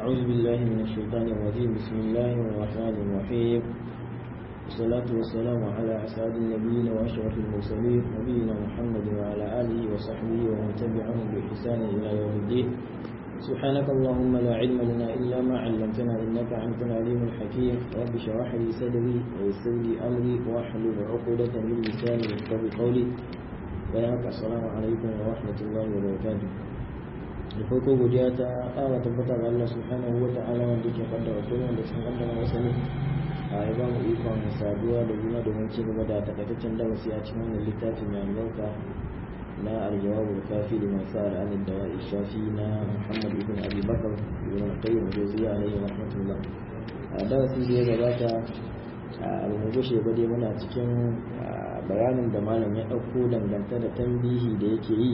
أعوذ بالله من الشيطان الرجيم بسم الله الرحمن الرحيم والصلاة والسلام على أسعد النبيين وأشرف المرسلين نبينا محمد وعلى آله وصحبه ومن تبعهم بإحسان إلى يوم الدين سبحانك اللهم لا علم لنا إلا ما علمتنا إنك أنت العليم الحكيم رب اشرح لي صدري ويسر لي أمري واحلل عقدة من لساني يفقهوا قولي bayan assalamu alaikum wa rahmatullahi wa barakatuh da farko godiya ta ƙara tabbatar da Allah subhanahu wa ta'ala wanda ke kaddara komai da sun kaddara masa ne a ya ba mu ikon saduwa da juna domin ci gaba da takaitaccen darasi a cikin wannan littafin mai albarka na aljawabul kafi da masu al'adun da shafi na Muhammad ibn Abi Bakar ibn Qayyim Jawziyya alayhi rahmatullah a darasin da ya gabata a mu gushe ba dai muna cikin bayanin da malam ya ɗauko dangance da tambihi da yake yi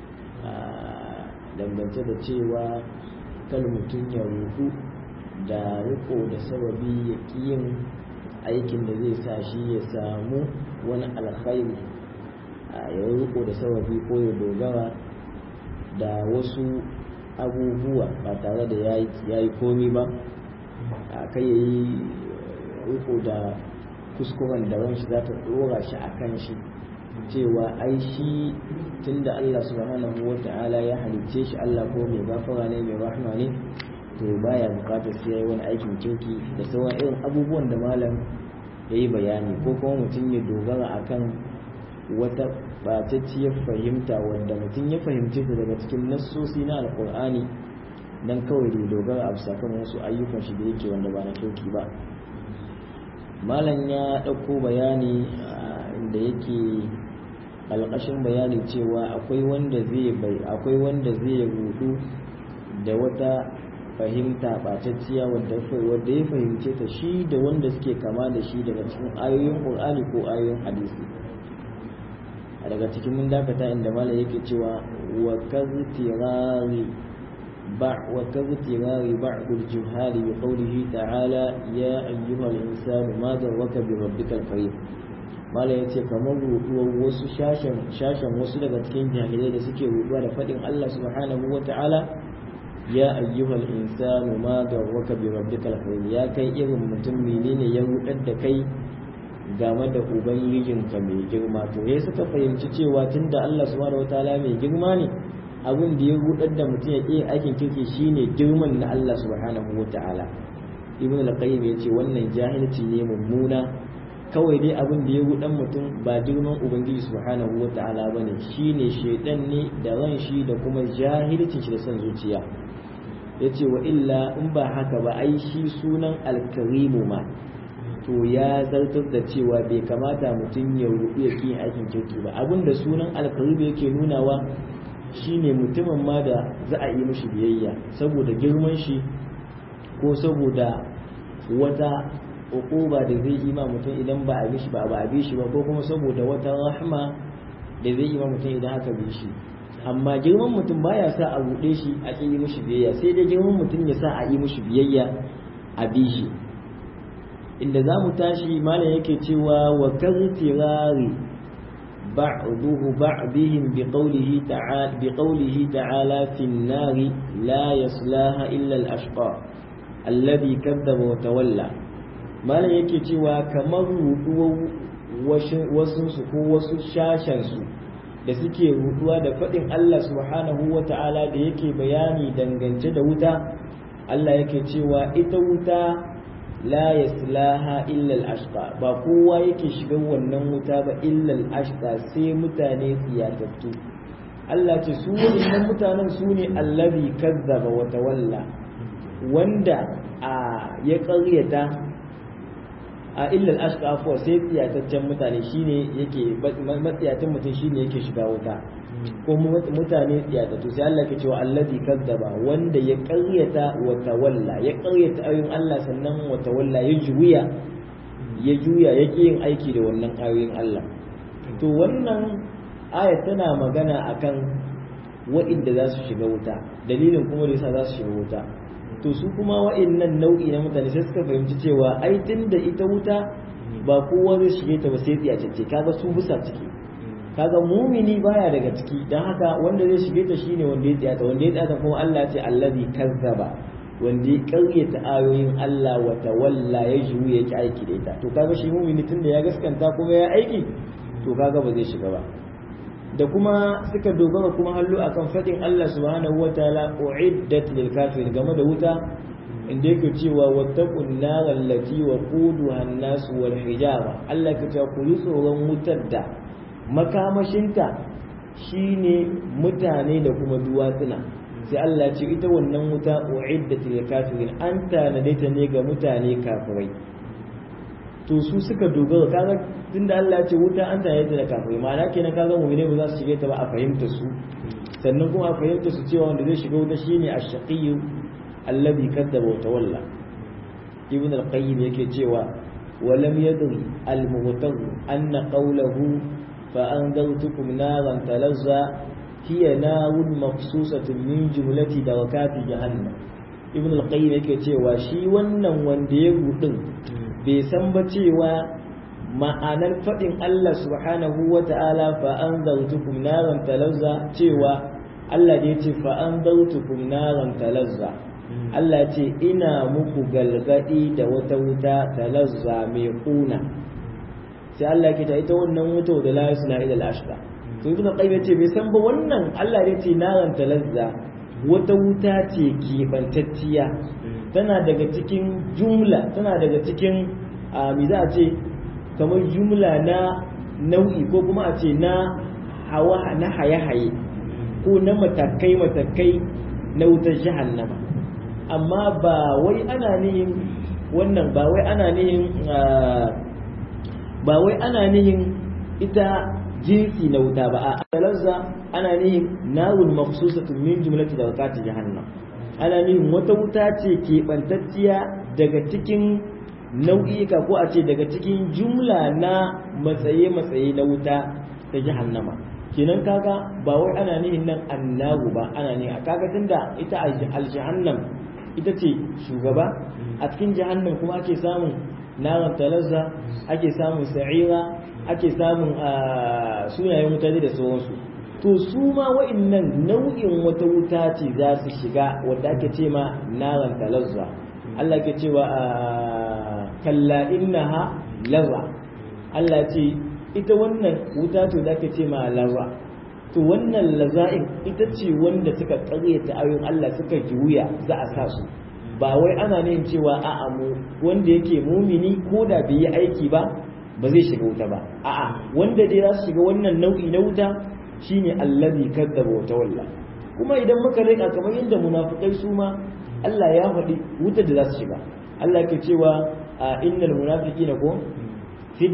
dangance da cewa kan mutum ya rudu da riko da sababi ya yin aikin da zai sa shi ya samu wani alkhairi ya riko da sababi ko ya dogara da wasu abubuwa ba tare da ya yi komi ba kai ya yi riko da kuskuren da ranshi za ta dora shi a kan shi cewa ai shi tunda Allah subhanahu wa ta'ala ya halicce shi Allah ko mai gafara ne mai rahma ne to baya bukatar sai yayi wani aikin kirki da sauran irin abubuwan da malam ya yi bayani ko kuma mutum ya dogara akan wata batacciyar fahimta wanda mutum ya fahimce ta daga cikin nassosi na alkur'ani dan kawai da dogara a bisa kan wasu ayyukan shi da yake wanda ba na kirki ba malam ya ɗauko bayani da yake alƙashin bayani cewa akwai wanda zai bai akwai wanda zai rudu da wata fahimta ɓatacciya wadda ya fahimce ta shi da wanda suke kama da shi daga cikin ayoyin ƙur'ani ko ayoyin hadisi a daga cikin mun dakata inda malam yake cewa wa kaztirari وكاغترار بعض الجهال بقوله تعالى يا أيها الإنسان ما ذرك بربك الكريم malam ya ce kamar ruɗuwar wasu shashen wasu daga cikin jahilai da suke ruɗuwa da faɗin Allah subhanahu wa ta'ala ya ayyuhal insanu ma garwaka bi rabbikal karim ya kai irin mutum menene ya rudar da kai game da ubangijinka mai girma to sai suka fahimci cewa tunda Allah subhanahu wa ta'ala mai girma ne abin da ya rudar da mutum ya ƙi aikin kirki shine girman na Allah subhanahu wa ta'ala ibn al-qayyim yace wannan jahilci ne mummuna kawai dai abin da ya rudar mutum ba girman ubangiji subhanahu wa ta'ala bane shine shaidan ne da ran shi da kuma jahilcin shi da son zuciya yace wa illa in ba haka ba ai shi sunan al-karimu ma to ya zartar da cewa bai kamata mutum ya rubu ya ƙi aikin kirki ba abinda sunan al-karimu yake nunawa shine mutumin ma da za a yi mishi biyayya saboda girman shi ko saboda wata ukuba da zai yi ma mutum idan ba a bishi ba ba a bishi ba ko kuma saboda wata rahma da zai yi ma mutum idan aka bi shi amma girman mutum baya sa a buɗe shi a ƙi yi mishi biyayya sai dai girman mutum ya sa a yi mishi biyayya a bi shi inda za mu tashi malam yake cewa wa kaztirari بعضه بعضهم بقوله تعالى بقوله تعالى في النار لا يصلاها إلا الأشقى الذي كذب وتولى ما لا yake cewa kamar ruduwar wasu ko wasu shashansu da suke ruduwa da faɗin Allah subhanahu wa ta'ala da yake bayani dangance da wuta Allah yake cewa ita wuta la yaslaha illa al-ashqa ba kowa yake shiga wannan wuta ba illa al-ashqa sai mutane tsiyatattu Allah ce su wannan mutanen su ne allazi kazzaba wa tawalla wanda a ya ƙaryata a illa al-ashqa afwa sai tsiyataccen mutane shine yake matsiyatan mutum shine yake shiga wuta ko mutane tsiyatattu sai Allah ke cewa allazi kazzaba wanda ya ƙaryata wa tawalla ya ƙaryata ayoyin Allah sannan wa tawalla ya juya ya juya ya yin aiki da wannan ayoyin Allah to wannan aya tana magana akan wa'inda za su shiga wuta dalilin kuma da yasa za su shiga wuta to su kuma wa'innan nau'i na mutane sai suka fahimci cewa ai tunda ita wuta ba kowa zai shige ta ba sai tsiyacece kaga su bisa ciki kaga mumini baya daga ciki dan haka wanda zai shige ta shine wanda ya tsaya wanda ya tsaya kuma Allah ya ce allazi kazzaba wanda ya karyata ayoyin Allah wa tawalla ya juya yake aiki da ita to kaga shi mumini tunda ya gaskanta kuma ya aiki to kaga ba zai shiga ba da kuma suka dogara kuma hallo akan fadin Allah subhanahu wataala uiddat lil kafir game da wuta inda yake cewa wattaqun nar allati waquduha an-nas wal hijara Allah ka ce ku yi tsoron wutar da makamashinta shine mutane da kuma duwatsuna sai Allah ce ita wannan wuta uiddat lil kafirin an tanade ta ne ga mutane kafirai to su suka dogara kaga tunda Allah ya ce wuta an tanade ta da kafirai ma'ana kenan kaga mu'mini ba za su shige ta ba a fahimta su sannan kuma a fahimta su cewa wanda zai shiga wuta shine ash-shaqiyyu alladhi kadzaba wa tawalla ibn al-qayyim yake cewa wa lam yadri al-mughtar anna qawluhu fa anzartukum naran talazza hiya narun mafsusatun min jumlati darakati jahannam ibn al-qayyim yake cewa shi wannan wanda ya gudun bai san ba cewa ma'anar fadin Allah subhanahu wa ta'ala fa anzartukum naran talazza cewa Allah da yace fa anzartukum naran talazza Allah ce ina muku galgadi da wata wuta talazza mai kuna sai Allah ke ta ita wannan wuta da la yasna ila al-ashqa to ibn qayyim yace bai san ba wannan Allah ya ce naran talazza wata wuta ce kibantacciya tana daga cikin jumla tana daga cikin me za a ce kamar jumla na nau'i ko kuma a ce na hawa na haye-haye ko na matakai matakai na wutar jahannama amma ba wai ana nihin wannan ba wai ana nihin ba wai ana nihin ita jinsi na wuta ba a talazza ana nihin narun makhsusatun min jumlati da wakati jahannam ana nihin wata wuta ce keɓantacciya daga cikin nau'ika ko a ce daga cikin jumla na matsaye-matsaye na wuta ta jahannama kenan kaga ba wai ana nihin nan annagu ba ana ne a kaga tunda ita aljahannam ita ce shugaba a cikin jahannam kuma ake samun naran talazza ake samun sa'ira ake samun sunayen wuta da sauransu to su ma wa'annan nau'in wata wuta ce za su shiga wadda ake ce ma naran talazza Allah ke cewa kalla innaha lazza Allah ce ita wannan wuta to da ake ce ma lazza to wannan laza'in ita ce wanda suka karyata ayoyin Allah suka juya za a sa su ba wai ana nin cewa a'a mu wanda yake mumini ko da bai yi aiki ba ba zai shiga wuta ba a'a wanda dai za su shiga wannan nau'i na wuta shine allazi kadzaba wa tawalla kuma idan muka rika kamar yadda munafikai su ma Allah ya faɗi wutar da za su shiga Allah ke cewa innal munafiqina ko fi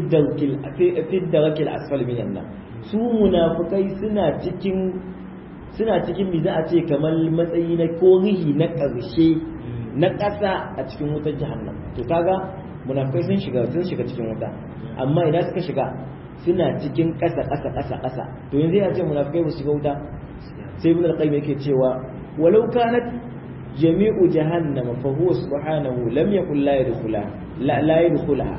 darkil asfal minan nar su munafikai suna cikin suna cikin me za a ce kamar matsayi na korihi na ƙarshe na ƙasa a cikin wutar jahannam to kaga munafikai sun shiga sun shiga cikin wuta amma idan suka shiga suna cikin ƙasa ƙasa ƙasa ƙasa to yanzu ya ce munafikai ba su shiga wuta sai ibn al-qayyim yake cewa walau kanat jami'u jahannam fa huwa subhanahu lam yakul la yadkhula la la yadkhulaha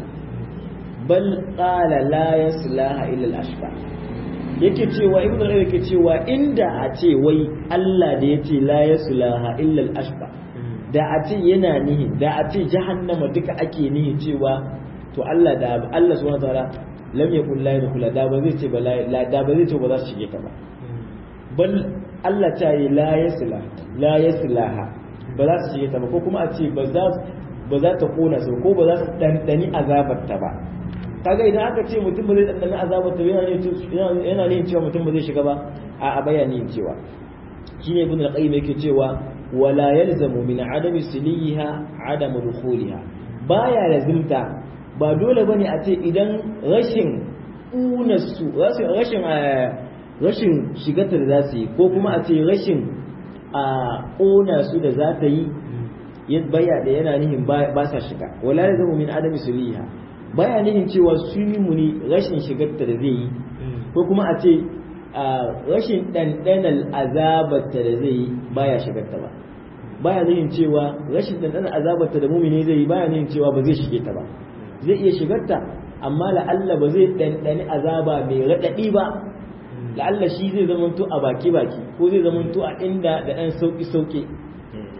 bal qala la yaslaha illa al-ashqa yake cewa ibn al-qayyim yake cewa inda a ce wai Allah da yace la yaslaha illa al-ashqa da a ce yana nihi da a ce jahannama duka ake nihi cewa to Allah da Allah subhanahu wa ta'ala lam yakul la yadkhula da ba zai ce ba la da ba zai ce ba za su shige ta ba bal Allah ta yi la yasla la yaslaha ba za su shige ta ba ko kuma a ce ba za ba za ta kona su ko ba za su dandani azabar ta ba kaga idan aka ce mutum ba zai dandani azabar ta yana ne yana ne cewa mutum ba zai shiga ba a bayani cewa shine ibn al-qayyim yake cewa wala yalzamu min adami siliha adamu dukhuliha baya lazimta ba dole bane a ce idan rashin unarsu rashin rashin shigarta da za su yi ko kuma a ce rashin a ƙona su da za ta yi baya da yana nihin ba sa shiga wala ya zama min adami suliha baya nihin cewa su yi muni rashin shigarta da zai yi ko kuma a ce rashin ɗanɗanar azabarta da zai yi baya shigarta ba baya nihin cewa rashin ɗanɗanar azabarta da mumini zai yi baya nihin cewa ba zai shige ta ba zai iya shigarta amma la'alla ba zai ɗanɗani azaba mai raɗaɗi ba la'alla shi zai zamanto a baki-baki ko zai zamanto a inda da ɗan sauƙi-sauƙi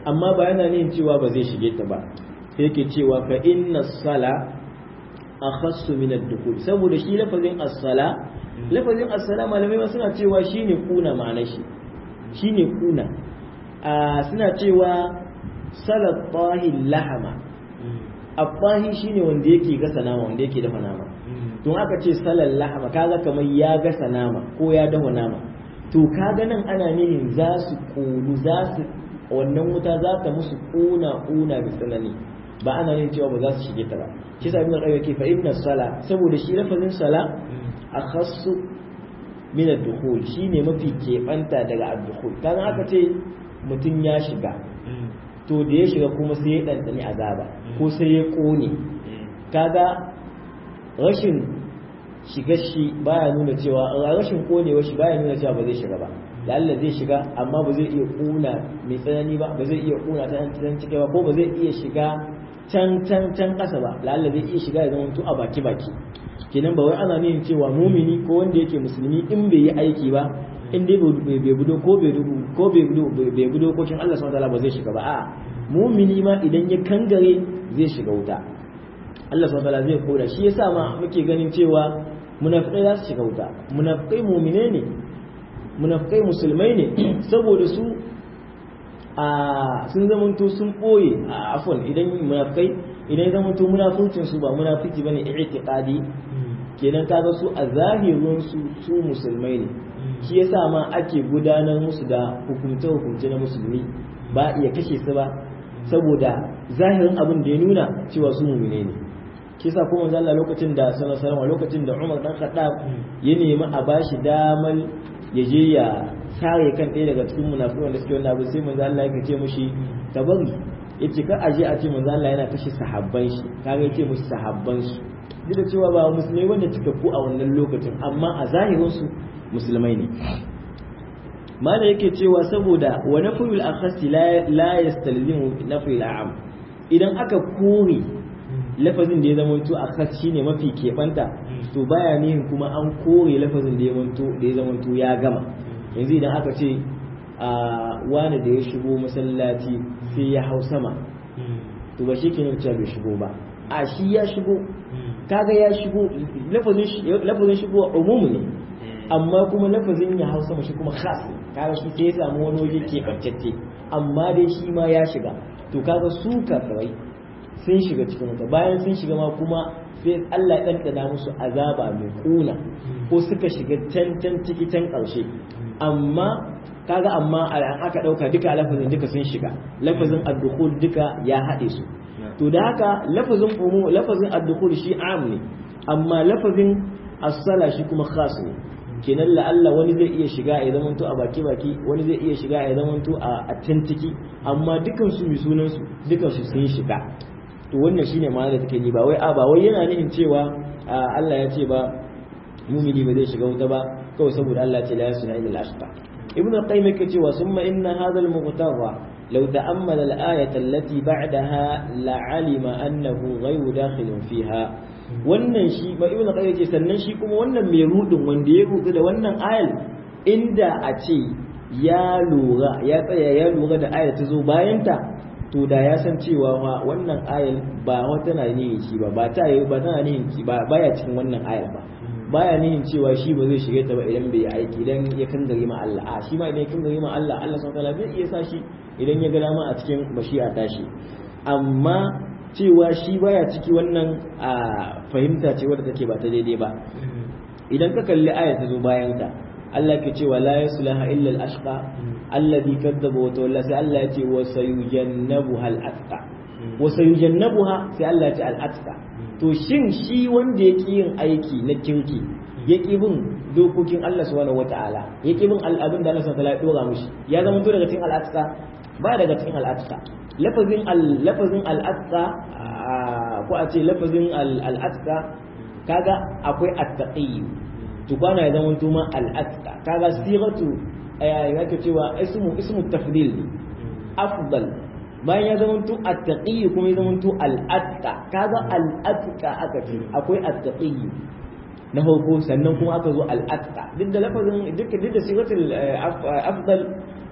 amma ba yana nin cewa ba zai shige ta ba sai yake cewa fa inna sala akhassu min ad-dukhul saboda shi lafazin as-sala lafazin as-sala malamai ma suna cewa shine kuna ma'anar shi shine kuna a suna cewa salat tahi lahama abbahi shine wanda yake gasa nama wanda yake dafa nama don aka ce salal lahama kaga kamar ya gasa nama ko ya dafa nama to kaga nan ana nihin za su kulu za su wannan wuta za ta musu kuna kuna da tsanani ba ana yin cewa ba za su shige ta ba shi sa ibn qayyim yake fa inna sala saboda shi lafazin sala akhassu min ad-dukhul shine mafi kebanta daga ad-dukhul kaga aka ce mutum ya shiga to da ya shiga kuma sai ya dandani azaba ko sai ya kone kaga rashin shiga shi baya nuna cewa rashin konewa shi baya nuna cewa ba zai shiga ba lalla zai shiga amma ba zai iya kuna mai tsanani ba ba zai iya kuna ta can cike ba ko ba zai iya shiga can can can kasa ba lalla zai iya shiga ya zama to a baki baki kenan ba wai ana nuna cewa mumini ko wanda yake musulmi in bai yi aiki ba in dai bai budo ko bai rubu ko bai budo bai budo kokin Allah subhanahu wataala ba zai shiga ba a mumini ma idan ya kangare zai shiga wuta Allah subhanahu wataala zai koda shi yasa ma muke ganin cewa munafikai za su shiga wuta munafikai mumine ne munafikai musulmai ne saboda su a sun zamanto sun boye a afon idan munafikai idan ya zamanto munafurcin su ba munafiki bane i'tiqadi kenan kaga su a zahirin su su musulmai ne shi yasa ma ake gudanar musu da hukunce hukunce na musulmi ba iya kashe su ba saboda zahirin abin da ya nuna cewa su mumine ne shi yasa kuma manzo Allah lokacin da sallallahu alaihi lokacin da Umar dan Khattab ya nemi a bashi damar ya je ya sare kan ɗaya daga cikin munafiqan da suke wannan abu sai manzo Allah ya ce mushi ka bari yace ka aje a ce manzo Allah yana kashe sahabban shi kaga yace mushi sahabban su duk da cewa ba musulmai wanda cikakku a wannan lokacin amma a zahirin su musulmai ne mala yake cewa saboda wa nafyul akhasi la yastalzimu nafyul a'am idan aka kore lafazin da ya zama to akhas shine mafi kebanta to baya nihin kuma an kore lafazin da ya zama da ya zama ya gama yanzu idan aka ce a wani da ya shigo masallaci sai ya hau sama to ba shi ke nan cewa bai shigo ba a shi ya shigo kaga ya shigo lafazin shigo umumu ne amma kuma lafazin ya hau sama shi kuma khas kaga shi sai ya samu wani waje ke ɓancacce amma dai shi ma ya shiga to kaga su kafirai sun shiga cikin wuta bayan sun shiga ma kuma sai Allah ya ɗanɗana musu azaba mai kuna ko suka shiga can can ciki can ƙarshe amma kaga amma an aka ɗauka duka lafazin duka sun shiga lafazin ad-dukhul duka ya haɗe su to da haka lafazin umu lafazin ad-dukhul shi am ne amma lafazin as-sala shi kuma khas ne kenan la'alla wani zai iya shiga ya zamanto a baki baki wani zai iya shiga ya zamanto a can ciki amma dukan su mai sunan su dukan su sun shiga to wannan shine ma'ana da take ni ba wai a ba wai yana nufin cewa Allah ya ce ba mumini ba zai shiga wuta ba kawai saboda Allah ya ce la yasna illa al-ashqa ibnu qayyim yake cewa summa inna hadha al-mughtarra law ta'ammala al-ayata allati ba'daha la'alima annahu ghayru dakhilin fiha wannan shi ba ibnu qayyim yake sannan shi kuma wannan mai rudin wanda ya rudu da wannan ayal inda a ce ya lura ya tsaya ya lura da ayar ta zo bayan ta to da ya san cewa ma wannan ayar ba wata na nihin shi ba ba ta yi ba tana nihin ba baya cikin wannan ayar ba baya nihin cewa shi ba zai shige ta ba idan bai aiki idan ya kangare ma Allah a shi ma idan ya kangare ma Allah Allah subhanahu wataala zai iya sa shi idan ya ga dama a cikin bashi'a tashi amma cewa shi baya ciki wannan a fahimta ce wadda take ba ta daidai ba idan ka kalli ayar ta zo bayan ta Allah ke cewa la yaslaha illa al-ashqa alladhi kadzaba wa tawalla sai Allah ya ce wa sayujannabuha al-atqa wa sayujannabuha sai Allah ya ce al-atqa to shin shi wanda yake yin aiki na kirki yake bin dokokin Allah subhanahu wata'ala yake bin al'abin da Allah subhanahu wata'ala ya dora mushi ya zama to daga cikin al-atqa ba daga cikin al-atqa lafazin al-lafazin al-atqa ko a ce lafazin al-atqa kaga akwai at-taqi to kwana ya zama tuma al-atqa kaga siratu ya ke cewa ismu ismu tafdil afdal bayan ya zama tu at-taqi kuma ya zama tu al-atqa kaga al-atqa aka ce akwai at-taqi na farko sannan kuma aka zo al-atqa duk da lafazin duk duk da siratul afdal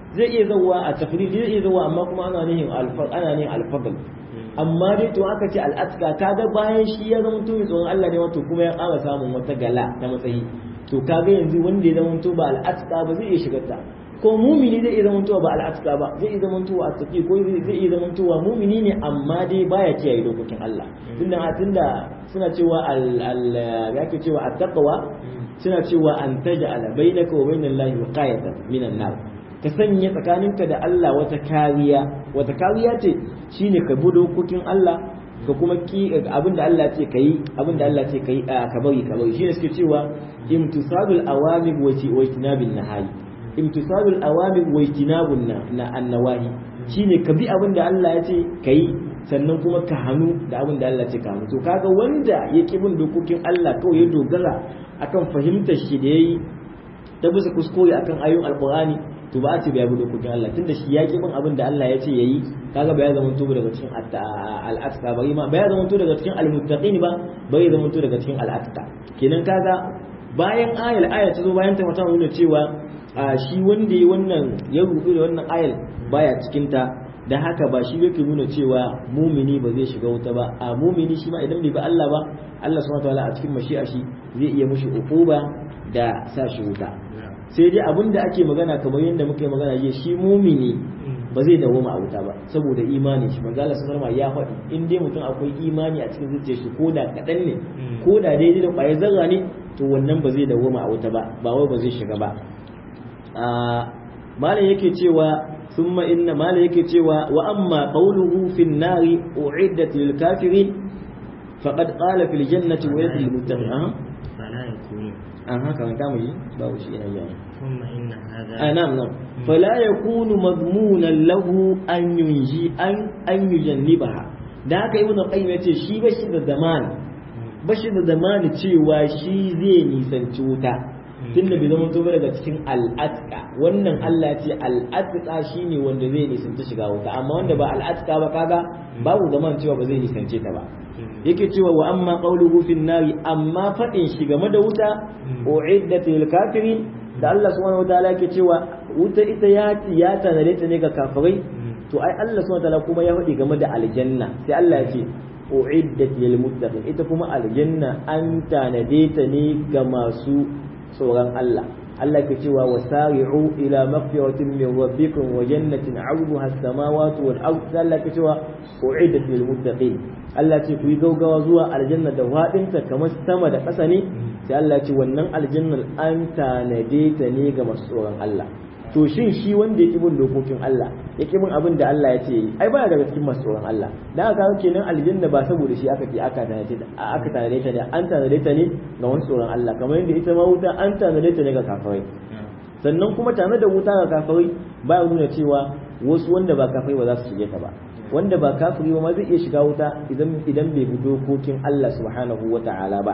zai iya zawa a tafridi zai iya zawa amma kuma ana nihin ana nihin alfadl amma dai to aka ce al'atka kaga bayan shi ya zama to mai tsoron Allah ne wato kuma ya ƙara samun wata gala ta matsayi to kaga yanzu wanda ya zama to ba al'atka ba zai iya shigar ta ko mumini zai iya zama to ba al'atka ba zai iya zama to a tafi ko zai iya zama to mumini ne amma dai baya kiyaye dokokin Allah tunda tunda suna cewa al al ya ke cewa at-taqwa suna cewa an taj'ala bainaka wa bainallahi wiqayatan minan nar ka sanya tsakaninka da Allah wata kariya wata kariya ce shine ka bi dokokin Allah ka kuma ki abin da Allah ce kai abin da Allah ce kai ka bari ka bari shine suke cewa imtisalul awamir wa ijtinabin nahayi imtisalul awamir wa ijtinabun na annawahi shine ka bi abin da Allah ya ce kai sannan kuma ka hannu da abin da Allah ce ka hannu to kaga wanda ya ki bin dokokin Allah kawai ya dogara akan fahimtar shi da yayi ta bisa kuskure akan ayoyin alqur'ani to ba a ce bai bi dokokin Allah tunda shi ya ki bin abin da Allah ya ce yayi kaga ba ya zama to daga cikin al-atqa ba ma ba ya zama to daga cikin al-muttaqin ba ba ya zama to daga cikin al-atqa kenan kaga bayan ayal aya ta zo bayan ta mata nuna cewa shi wanda ya wannan ya rubu da wannan ayal baya cikin ta da haka ba shi yake nuna cewa mumini ba zai shiga wuta ba a mumini shi ma idan bai bi Allah ba Allah subhanahu wataala a cikin mashi'a shi zai iya mushi uquba da sa shi wuta sai dai abin da ake magana kamar yadda muka yi magana jiya shi mumini ba zai dawoma a wuta ba saboda imani shi manzo Allah sallallahu ya faɗi in dai mutum akwai imani a cikin zuciyar shi ko da kaɗan ne ko da daidai da ƙwayar zarra ne to wannan ba zai dawoma a wuta ba ba wai ba zai shiga ba malam yake cewa ثم إن ما لك cewa وأما قوله في النار أعدت للكافرين فقد قال في الجنة ويد للمتقين أه. فلا يكون أها كمان كامل باو شيء يعني ثم إن هذا آه نعم نعم فلا يكون مضمونا له أن ينجي أن أن يجنبها da haka ibn qayyim yace shi bashi da zamani bashi da zamani cewa shi zai nisanci wuta tunda bai zama to daga cikin al'atka wannan Allah ce al'atka shine wanda zai nisanci shiga wuta amma wanda ba al'atka ba kaga babu zaman cewa ba zai nisance ta ba yake cewa wa amma qawluhu fin nari amma fadin shi game da wuta uiddat lil kafirin da Allah subhanahu wataala yake cewa wuta ita ya ya tanare ta ne ga kafirai to ai Allah subhanahu wataala kuma ya faɗi game da aljanna sai Allah ya ce uiddat lil muttaqin ita kuma aljanna an tanade ta ne ga masu tsoron Allah Allah ke cewa wasari'u ila maghfiratin min rabbikum wa jannatin 'arduha as-samawati wal ard Allah ke cewa u'iddat lil muttaqin Allah ce ku yi gaugawa zuwa aljanna da wadinta kamar sama da ƙasa ne sai Allah ce wannan aljannar an tanade ta ne ga masu tsoron Allah to shin shi wanda yake bin dokokin Allah yake bin abin da Allah ya ce yi ai baya daga cikin masu tsoron Allah dan haka kenan aljanna ba saboda shi aka ce aka tanade ta aka tanade ta ne an tanade ta ne ga masu tsoron Allah kamar yadda ita ma wuta an tanade ta ne ga kafirai sannan kuma tare da wuta ga kafirai baya nuna cewa wasu wanda ba kafirai ba za su shige ta ba wanda ba kafiri ba ma zai iya shiga wuta idan idan bai bi dokokin Allah subhanahu wata'ala ba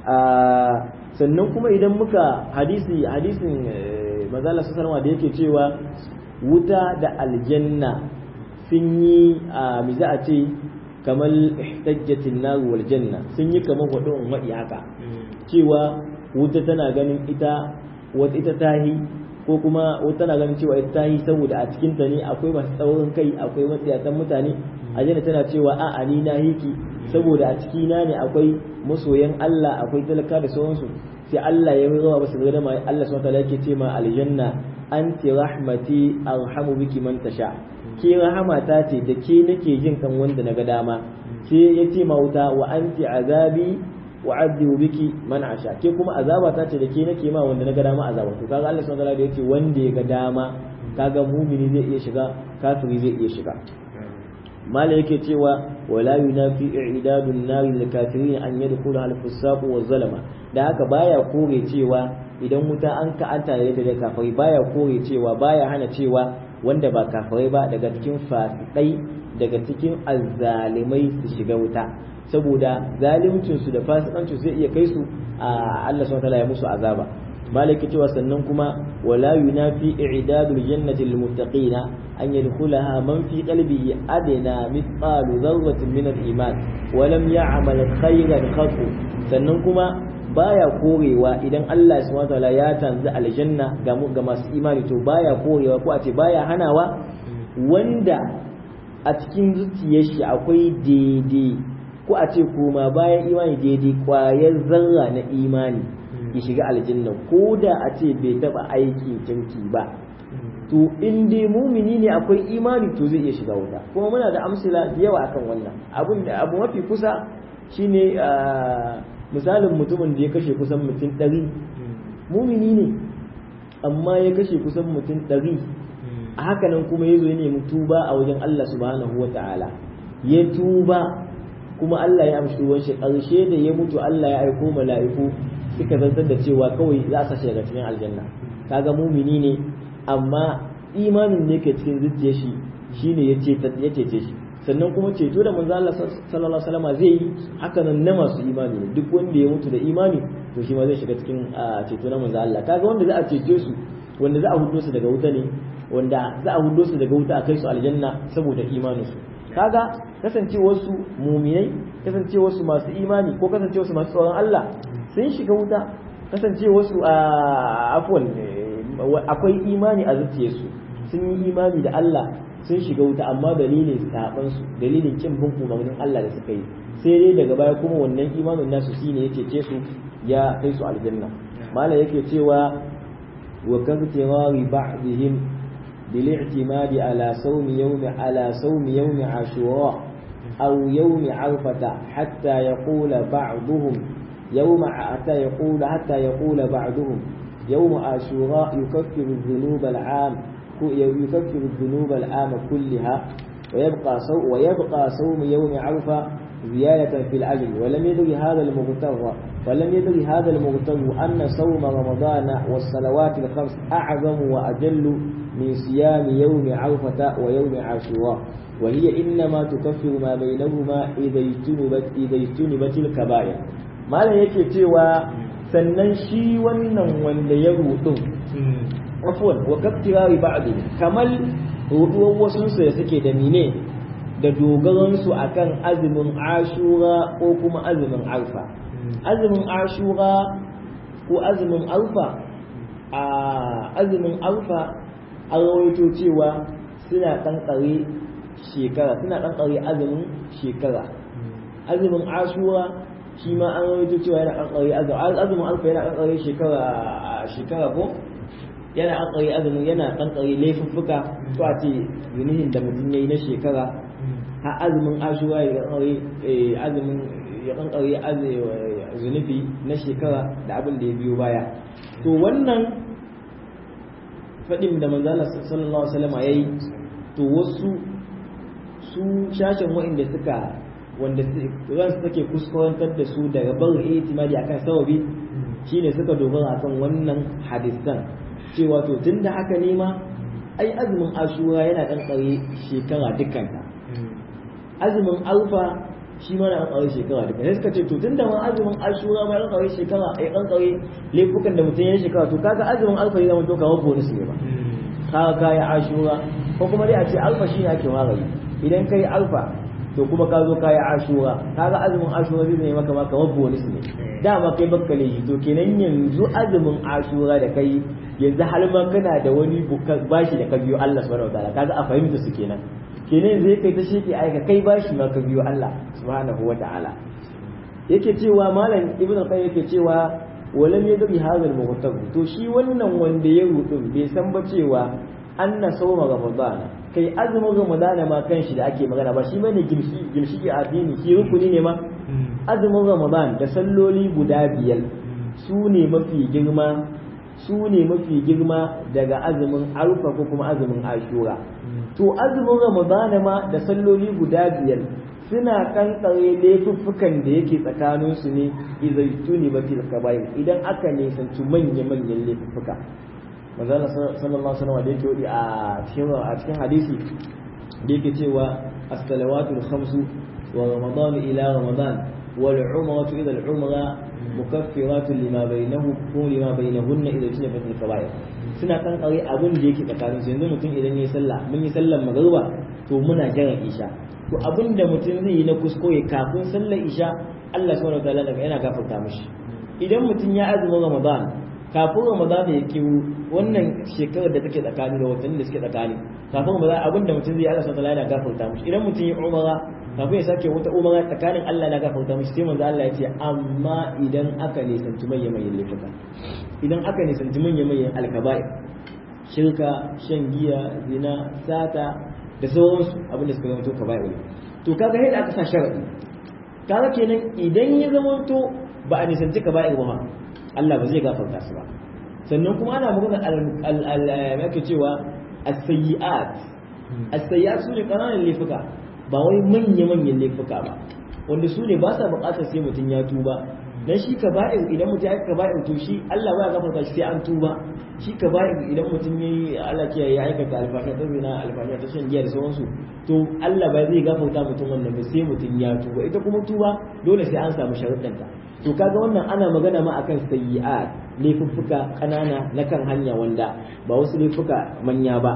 sannan kuma idan muka hadisi hadisin mazala sallallahu da yake cewa wuta da aljanna sun yi a mi za a ce kamar ihtajjatin nar wal janna sun yi kamar wadon wadi haka cewa wuta tana ganin ita wata ita tahi ko kuma wata tana ganin cewa ita tahi saboda a cikin ta ne akwai masu tsaurin kai akwai matsiyatan mutane aljanna tana cewa a ani na hiki saboda a ciki na ne akwai masoyan Allah akwai talaka da sauransu sai Allah ya yi zama basu gada mai Allah subhanahu wataala yake ce ma aljanna anti rahmati arhamu biki man tasha ke rahamata ce da ke nake jin kan wanda na ga dama ke ya ce ma wuta wa anti azabi wa abdu biki man asha ke kuma azaba ta ce da ke nake ma wanda na ga dama azaba to kaga Allah subhanahu wataala yake wanda ya ga dama kaga mumini zai iya shiga kafiri zai iya shiga mala yake cewa wala yunafi i'dadun nari lil kafirin an yadkhulu al fusaq wa zalama da haka baya kore cewa idan wuta an ka an tare da kafirai baya kore cewa baya hana cewa wanda ba kafirai ba daga cikin fasikai daga cikin azzalimai su shiga wuta saboda zalimcin su da fasikancin zai iya kai su a Allah subhanahu wa ta'ala ya musu azaba malaki cewa sannan kuma wala yunafi i'dadul jannati lil muttaqina an yadkhulaha man fi qalbihi adna mithqalu dharratin min al iman wa lam ya'mal khayran khatu sannan kuma baya korewa idan Allah subhanahu wataala ya tanzi aljanna ga ga masu imani to baya korewa ko a ce baya hanawa wanda a cikin zuciyar shi akwai daidai ko a ce koma bayan imani daidai kwayar zarra na imani ya shiga aljanna ko da a ce bai taba aikin kirki ba to in dai mumini ne akwai imani to zai iya shiga wuta kuma muna da amsila da yawa akan wannan abun da abu mafi kusa shine misalin mutumin da ya kashe kusan mutum ɗari mumini ne amma ya kashe kusan mutum ɗari a hakanan kuma ya zo ya nemi tuba a wajen Allah subhanahu wa ta'ala ya tuba kuma Allah ya amshi ruwan shi ƙarshe da ya mutu Allah ya aiko mala'iku suka zantar da cewa kawai za a sashi daga cikin aljanna kaga mumini ne amma imanin ne ke cikin zuciyar shi shine ya cece shi sannan kuma ceto da manzo Allah sallallahu alaihi wasallam zai yi haka nan na masu imani ne duk wanda ya mutu da imani to shi ma zai shiga cikin ceto na manzo Allah kaga wanda za a cece su wanda za a hudo su daga wuta ne wanda za a hudo su daga wuta a kai su aljanna saboda imanin su kaga kasancewar su muminai kasancewar su masu imani ko kasancewar su masu tsoron Allah sun shiga wuta kasancewar su a afwan akwai imani a zuciyarsu sun yi imani da Allah sun shiga wuta amma dalilin saban su dalilin kin bin umarnin Allah da suka yi sai dai daga baya kuma wannan imanin nasu shine ya cece su ya kai su aljanna mala yake cewa wa kabtirari ba'dihim bil i'timadi ala sawmi yawmi ala sawmi yawmi ashura aw yawmi arfata hatta yaqula ba'dhum yawma hatta yaqula hatta yaqula ba'dhum يوم عاشوراء يكفر الذنوب العام يكفر الذنوب العام كلها ويبقى صوم ويبقى صوم يوم عرفة زيادة في الأجر ولم يدري هذا المغتر ولم يدري هذا المغتر أن صوم رمضان والصلوات الخمس أعظم وأجل من صيام يوم عرفة ويوم عاشوراء وهي إنما تكفر ما بينهما إذا اجتنبت إذا اجتنبت الكبائر ما لا يكفي sannan shi wannan wanda ya rudu afwan wa kaftirari ba'di kamal ruduwan wasu su da suke da mine da dogaran su akan azumin ashura ko kuma azumin alfa azumin ashura ko azumin alfa a azumin alfa an rawaito cewa suna kankare shekara suna kankare azumin shekara azumin ashura shi ma an rawaito cewa yana kankare azumin alfa yana kankare shekara shekara ko yana kankare azumin yana kankare laifuffuka to a ce zunihin da mutum yayi na shekara har azumin ashura ya kankare azumin ya kankare zunubi na shekara da abin da ya biyo baya to wannan faɗin da manzala sallallahu alaihi wasallam yayi to wasu su shashin wa'inda suka wanda ransu take kuskurantar da su daga barin itimadi akan sababi shine suka dogara akan wannan hadisan cewa to tunda haka ne ma ai azumin ashura yana dan tsare shekara dukkanta azumin alfa shi ma na dan shekara duka sai suka ce to tunda ma azumin ashura ma dan tsare shekara ai dan tsare laifukan da mutum ya shekara to kaga azumin alfa ya zama to kamar bonus ne ba kaga kai ashura ko kuma dai a ce alfa shi ne ake magani idan kai alfa to kuma ka zo kayi ashura kaga azumin ashura zai zai maka maka wabbo wani su ne dama kai bakka laifi to kenan yanzu azumin ashura da kai yanzu har ma kana da wani bashi da ka biyo Allah subhanahu wataala kaga a fahimta su kenan kenan zai kai ta sheke aika kai bashi ma ka biyo Allah subhanahu wataala yake cewa malam ibnu qayyim yake cewa walam yadri hadha al to shi wannan wanda ya rudu bai san ba cewa anna sawma ramadana kai azumin ramadana ma kan shi da ake magana ba shi bane gimshi gimshi a addini shi rukuni ne ma azumin ramadan da salloli guda biyar su ne mafi girma su ne mafi girma daga azumin arfa ko kuma azumin ashura to azumin ramadana ma da salloli guda biyar suna kankare laifuffukan da yake tsakanin su ne izaituni batil kabair idan aka nisanci manya-manyan laifuffuka manzana sallallahu alaihi wasallam da yake wadi a cikin a cikin hadisi da yake cewa as-salawatul khamsu wa ramadan ila ramadan wal umratu ila al umra mukaffiratun lima bainahu ko lima bainahunna idza tunafat al kaba'ir suna kan kare abin da yake tsakanin su yanzu mutum idan yayi sallah mun yi sallar magruba to muna jiran isha to abin da mutum zai yi na kuskure kafin sallar isha Allah subhanahu wa ta'ala yana gafarta mishi idan mutum ya azumin ramadan kafin ramadan ya kiwo wannan shekarar da take tsakani da watanni da suke tsakani kafin ramadan abinda mutum zai Allah subhanahu yana gafarta mishi idan mutum ya umara kafin ya sake wata umara tsakanin Allah na gafarta mishi sai manzo Allah ya ce amma idan aka nisanci manyan manyan laifuka idan aka nisanci manyan manyan alkaba'i shirka shan giya zina sata da sauransu abinda suka zama to kaba'i to kaga yadda aka sa sharadi kaga kenan idan ya zama to ba a nisanci kaba'ir ba Allah ba zai gafarta su ba sannan kuma ana magana al yake cewa as-sayyi'at as-sayyi'at su ne kananan laifuka ba wai manya-manyan laifuka ba wanda su ne ba sa buƙatar sai mutum ya tuba dan shi kaba'ir idan mutum ya kaba'ir to shi Allah ba ya gafarta shi sai an tuba shi kaba'ir idan mutum yayi Allah ke ya aikata alfasha ta zina alfasha ta shan giya da sauransu to Allah ba zai gafarta mutum wannan ba sai mutum ya tuba ita kuma tuba dole sai an samu sharuɗanta to kaga wannan ana magana ma akan sayyi'at laifuffuka kanana na kan hanya wanda ba wasu laifuka manya ba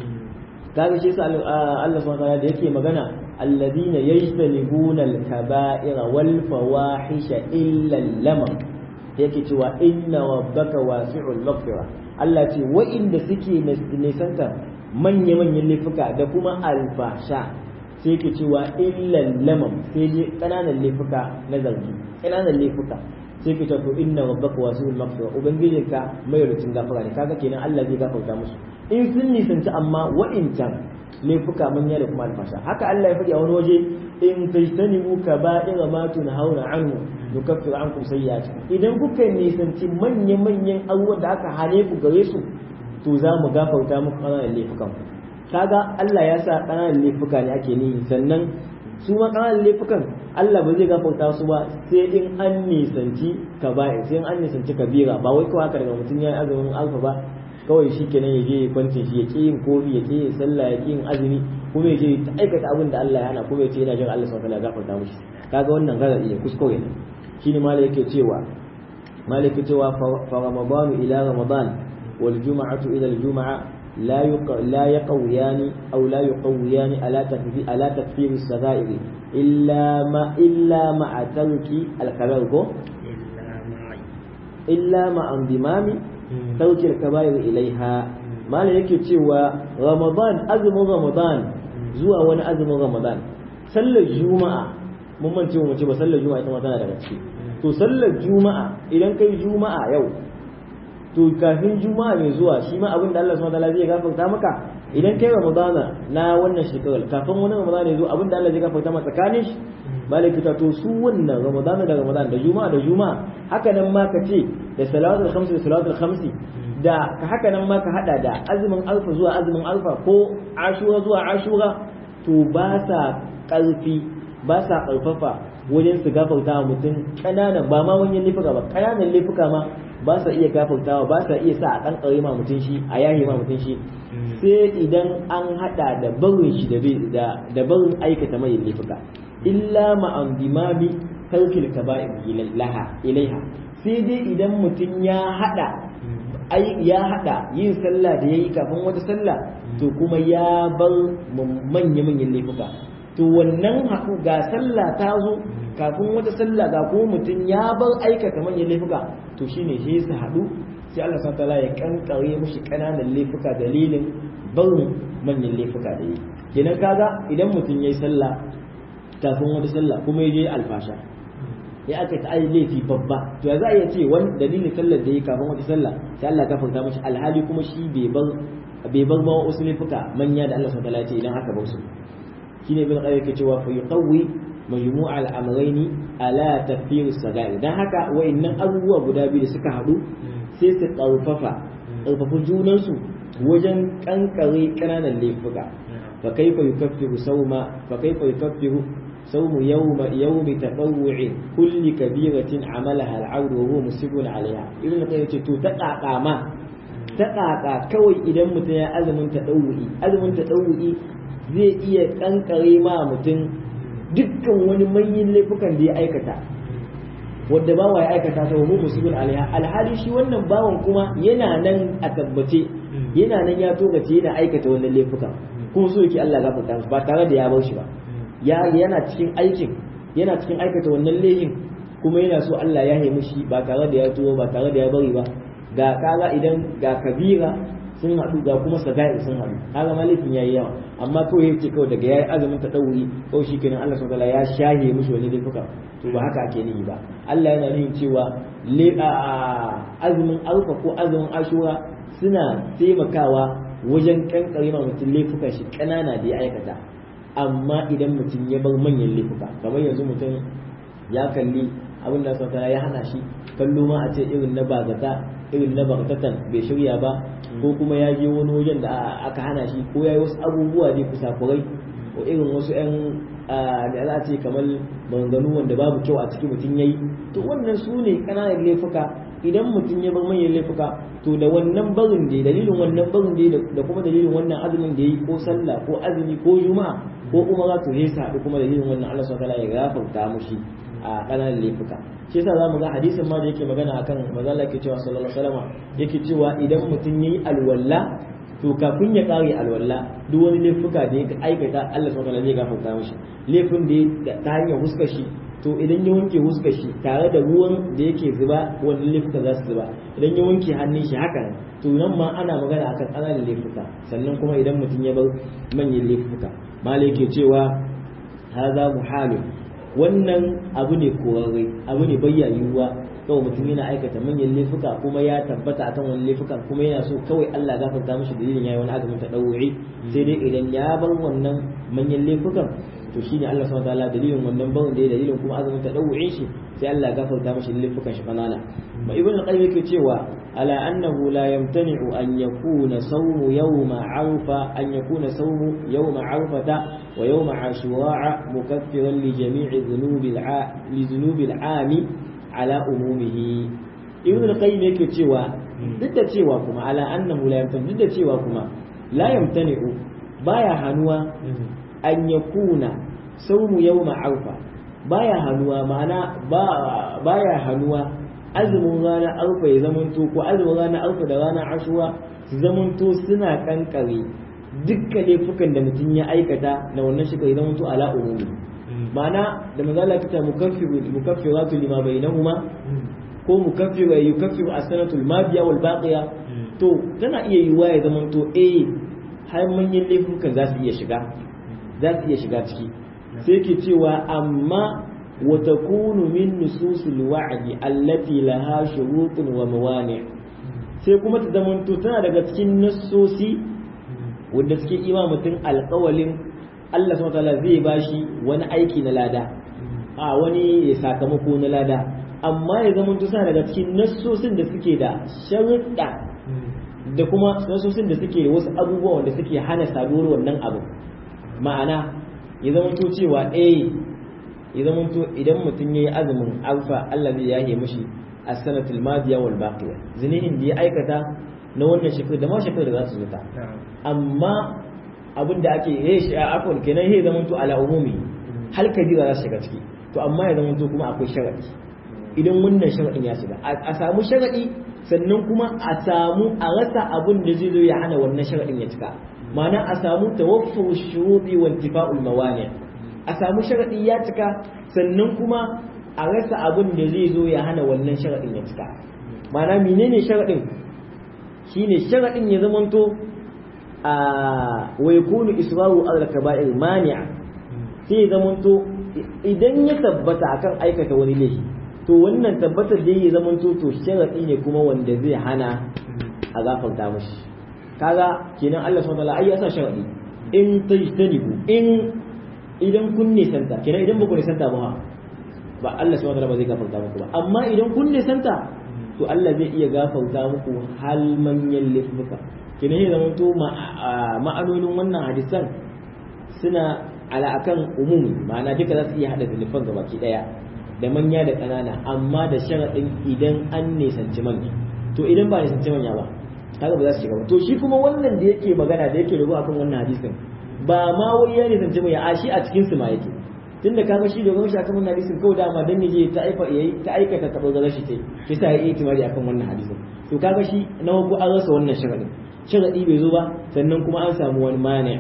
kaga shi yasa Allah subhanahu wa ta'ala da yake magana alladhina yajtanibuna al-kaba'ira wal fawahisha illa al-lamam yake cewa inna rabbaka wasi'ul maghfira Allah ce wa'inda suke nisanta manya-manyan laifuka da kuma alfasha sai ke cewa illan lamam sai dai kananan laifuka na zargi kananan laifuka sai ke cewa inna rabbaka wasi'ul maghfira ubangijinka mai rutun gafara ne kaga kenan Allah zai gafarta musu in sun nisanci amma wa'incan laifuka manya da kuma alfasha haka Allah ya faɗi a wani waje in tajtanibu kaba'ira ma tunhauna anhu nukaffiru ankum sayyi'atikum idan kuka nisanci manya manyan abubuwan da aka hane ku gare su to za mu gafarta muku ƙananan laifukan ku kaga Allah ya sa ƙananan laifuka ne ake nihi sannan su ma ƙananan laifukan Allah ba zai gafarta su ba sai in an nisanci kaba'ir sai in an nisanci kabira ba wai kawai haka daga mutum ya yi azumin alfa ba kawai shi kenan ya je kwancin shi ya ƙi yin komi ya ƙi yin sallah ya ƙi yin azumi kuma ya je ta aikata abin da Allah ya hana kuma ya ce yana jin Allah subhanahu wa ta'ala gafarta mishi kaga wannan gaza iya kuskure ne shine malai yake cewa malai yake cewa fa ramadan ila ramadan wal jum'atu ila al jum'a la la yaqawiyani aw la yuqawiyani ala takfir ala takfir as-sagair illa ma illa ma tarki al-kabir ko illa ma andimami tarki al-kabir ilaiha malai yake cewa ramadan azumin ramadan zuwa wani azumin ramadan sallar juma'a mun mance mu ce ba sallar juma'a ita ma tana daga ciki to sallar juma'a idan kai juma'a yau to kafin juma'a mai zuwa shi ma abin da Allah subhanahu wataala zai gafarta maka idan kai ramadana na wannan shekarar kafin wani ramadana ya zo abin da Allah zai gafarta maka tsakanin shi malaki ta to su wannan ramadana da ramadana da juma'a da juma'a haka nan ma ka ce da salatul khamsi da salatul khamsi da haka nan ma ka hada da azumin alfa zuwa azumin alfa ko ashura zuwa ashura to ba sa karfi ba sa karfafa wajen su gafarta wa mutum ƙananan ba ma wani laifuka ba ƙananan laifuka ma ba sa iya gafartawa ba sa iya sa a ɗan ƙare ma mutum shi a yahi ma mutum shi sai idan an haɗa da barin shi da da barin aikata mai laifuka illa ma an dimami tarkil kaba'ir ilaha ilaiha sai dai idan mutum ya haɗa ya haɗa yin sallah da yayi kafin wata sallah to kuma ya bar manya-manyan laifuka to wannan haku ga sallah ta zo kafin wata sallah ga kuma mutum ya bar aikata manyan laifuka to shine shi su haɗu sai Allah subhanahu wataala ya kankare mushi kananan laifuka dalilin barin manyan laifuka da yi kenan kaga idan mutum yayi sallah kafin wata sallah kuma ya je alfasha ya aka ta ai laifi babba to ya za a iya ce wani dalilin sallar da yi kafin wata sallah sai Allah ya gafarta mashi alhali kuma shi bai bar bai bar ma wasu laifuka manya da Allah subhanahu wataala ya ce idan aka bar su shine ibn qayyim yake cewa fa yuqawwi majmu' al-amrayn ala tafsir as-sagair dan haka wayannan abubuwa guda biyu da suka hadu sai su karfafa karfafa junan su wajen kankare kananan laifuka fa kaifa yukaffiru sawma fa kaifa yukaffiru sawmu yawma yawmi tatawwu'i kulli kabiratin amalaha al-'abd wa huwa musibun 'alayha ibn qayyim yace to ta kakama ta kaka kawai idan mutum ya azumin tadawwu'i azumin tadawwu'i zai iya kankare ma mutum dukkan wani manyan laifukan da ya aikata wadda bawa ya aikata ta wa musibin alaiha alhali shi wannan bawan kuma yana nan a tabbace yana nan ya togace yana aikata wannan laifukan kuma so yake Allah gafarta masa ba tare da ya bar shi ba ya yana cikin aikin yana cikin aikata wannan laifin kuma yana so Allah ya haimu shi ba tare da ya tuwo ba tare da ya bari ba ga kaga idan ga kabira sun haɗu ga kuma saga'i sun haɗu kaga malifin yayi yawa amma kawai yace kawai daga yayi azumin ta dauri ko shi kenan Allah subhanahu ya shahe mushi wani laifuka to ba haka ake nihi ba Allah yana nufin cewa azumin alfa ko azumin ashura suna taimakawa wajen kankare ma mutum laifukan shi kanana da ya aikata amma idan mutum ya bar manyan laifuka kamar yanzu mutum ya kalli abin da sauta ya hana shi kallo ma a ce irin na bazata irin na bagatatan bai shirya ba ko kuma ya je wani wajen da aka hana shi ko ya yi wasu abubuwa ne kusakurai ko irin wasu 'yan da za a ce kamar maganganu wanda babu kyau a cikin mutum ya yi to wannan su ne ƙananan laifuka idan mutum ya bar manyan laifuka to da wannan barin da dalilin wannan barin da da kuma dalilin wannan azumin da yi ko sallah ko azumi ko juma'a ko umara to sai haɗu kuma dalilin wannan Allah subhanahu wa ta'ala ya gafarta mushi a ƙananan laifuka shi yasa zamu ga hadisin ma da yake magana akan manzo Allah yake cewa sallallahu alaihi wasallam yake cewa idan mutum yayi alwala to kafin ya kare alwala duk wani laifuka da ya aikata Allah subhanahu wa ta'ala zai gafarta mishi laifin da ta hanyar huskar shi to idan ya wanke huskar shi tare da ruwan da yake zuba wannan laifuka za su zuba idan ya wanke hannun shi haka to nan ma ana magana akan ƙananan laifuka sannan kuma idan mutum ya bar manyan laifuka malai ke cewa haza muhalun wannan abu ne korarre abu ne bayya yiwuwa kawai mutum yana aikata manyan laifuka kuma ya tabbata akan wani laifukan kuma yana so kawai Allah gafarta mishi dalilin yayi wani azumin tadawuri sai dai idan ya bar wannan manyan laifukan to shine Allah subhanahu wataala dalilin wannan barin da dalilin kuma azumin tadawurin shi sai Allah gafarta mishi laifukan shi kanana ma ibn al-qayyim yake cewa ala annahu la yamtani'u an yakuna sawmu yawma arfa an yakuna sawmu yawma arfata wa yawma ashura mukaffiran li jami'i dhunubi li dhunubi al-ami ala umumihi ibn al-qayyim yake cewa duk da cewa kuma ala annahu la yamtani duk da cewa kuma la yamtani'u baya hanuwa an yakuna saumu yawma arfa baya hanuwa ma'ana baya hanuwa azumin ranar arfa ya zamanto ko azumin ranar arfa da ranar ashura su zamanto suna kankare dukkan laifukan da mutum ya aikata na wannan shekara ya zamanto ala umumi ma'ana da manzo Allah kita mukaffiru mukaffiratu lima bainahuma ko mukaffiru yukaffiru as-sanatu al-madiya wal baqiya to tana iya yiwa ya zamanto eh har manyan laifukan za su iya shiga za su iya shiga ciki sai ke cewa amma wa takunu min nususil wa'di allati laha shurutun wa mawani sai kuma ta zamanto tana daga cikin nassosi wanda suke ima mutum alƙawalin Allah subhanahu wataala zai bashi wani aiki na lada a wani sakamako na lada amma ya zamanto tana daga cikin nassosin da suke da sharuɗa da kuma nassosin da suke wasu abubuwa wanda suke hana saduwar wannan abu ma'ana ya zamanto cewa eh ya zamanto idan mutum yayi azumin alfa Allah zai yahe mishi as-sanatul madiya wal baqiya zinihin da ya aikata na wannan shekaru da ma shekaru da za su zuta amma abin da ake yi shi a afon kenan ya zamanto ala umumi hal kabira za su shiga ciki to amma ya zamanto kuma akwai sharadi idan wannan sharadin ya shiga a samu sharadi sannan kuma a samu a rasa abin da zai zo ya hana wannan sharadin ya cika ma'ana a samu tawaffur shuruɗi wa intifa'ul mawani a samu sharadi ya cika sannan kuma a rasa abin da zai zo ya hana wannan sharadin ya cika ma'ana menene sharadin shine sharadin ya zamanto a wa yakunu israru ala kaba'ir mani'a sai ya zamanto idan ya tabbata akan aikata wani laifi to wannan tabbatar da ya zamanto to sharadi ne kuma wanda zai hana a gafarta mashi kaga kenan Allah subhanahu wataala ai ya sa sharadi in tajtanibu in idan kun nisanta kenan idan ba ku nisanta ba ba Allah subhanahu wataala ba zai gafarta muku ba amma idan kun nisanta to Allah zai iya gafarta muku hal manyan laifuka kenan ya zama to ma'anonin wannan hadisan suna ala akan umumi ma'ana duka za su iya hada zulufan gabaki daya da manya da ƙanana amma da sharaɗin idan an nisanci manya to idan ba nisanci manya ba kaga ba za su shiga ba to shi kuma wannan da yake magana da yake rubu akan wannan hadisin ba ma wai ya nisanci manya a shi a cikin su ma yake tunda kaga shi dogon shi akan wannan hadisin kawai dama dan yaje ta aifa yayi ta aikata ta bazara shi ce shi sa yayi itimari akan wannan hadisin to kaga shi na ko an rasa wannan sharadin sharadi bai zo ba sannan kuma an samu wani mani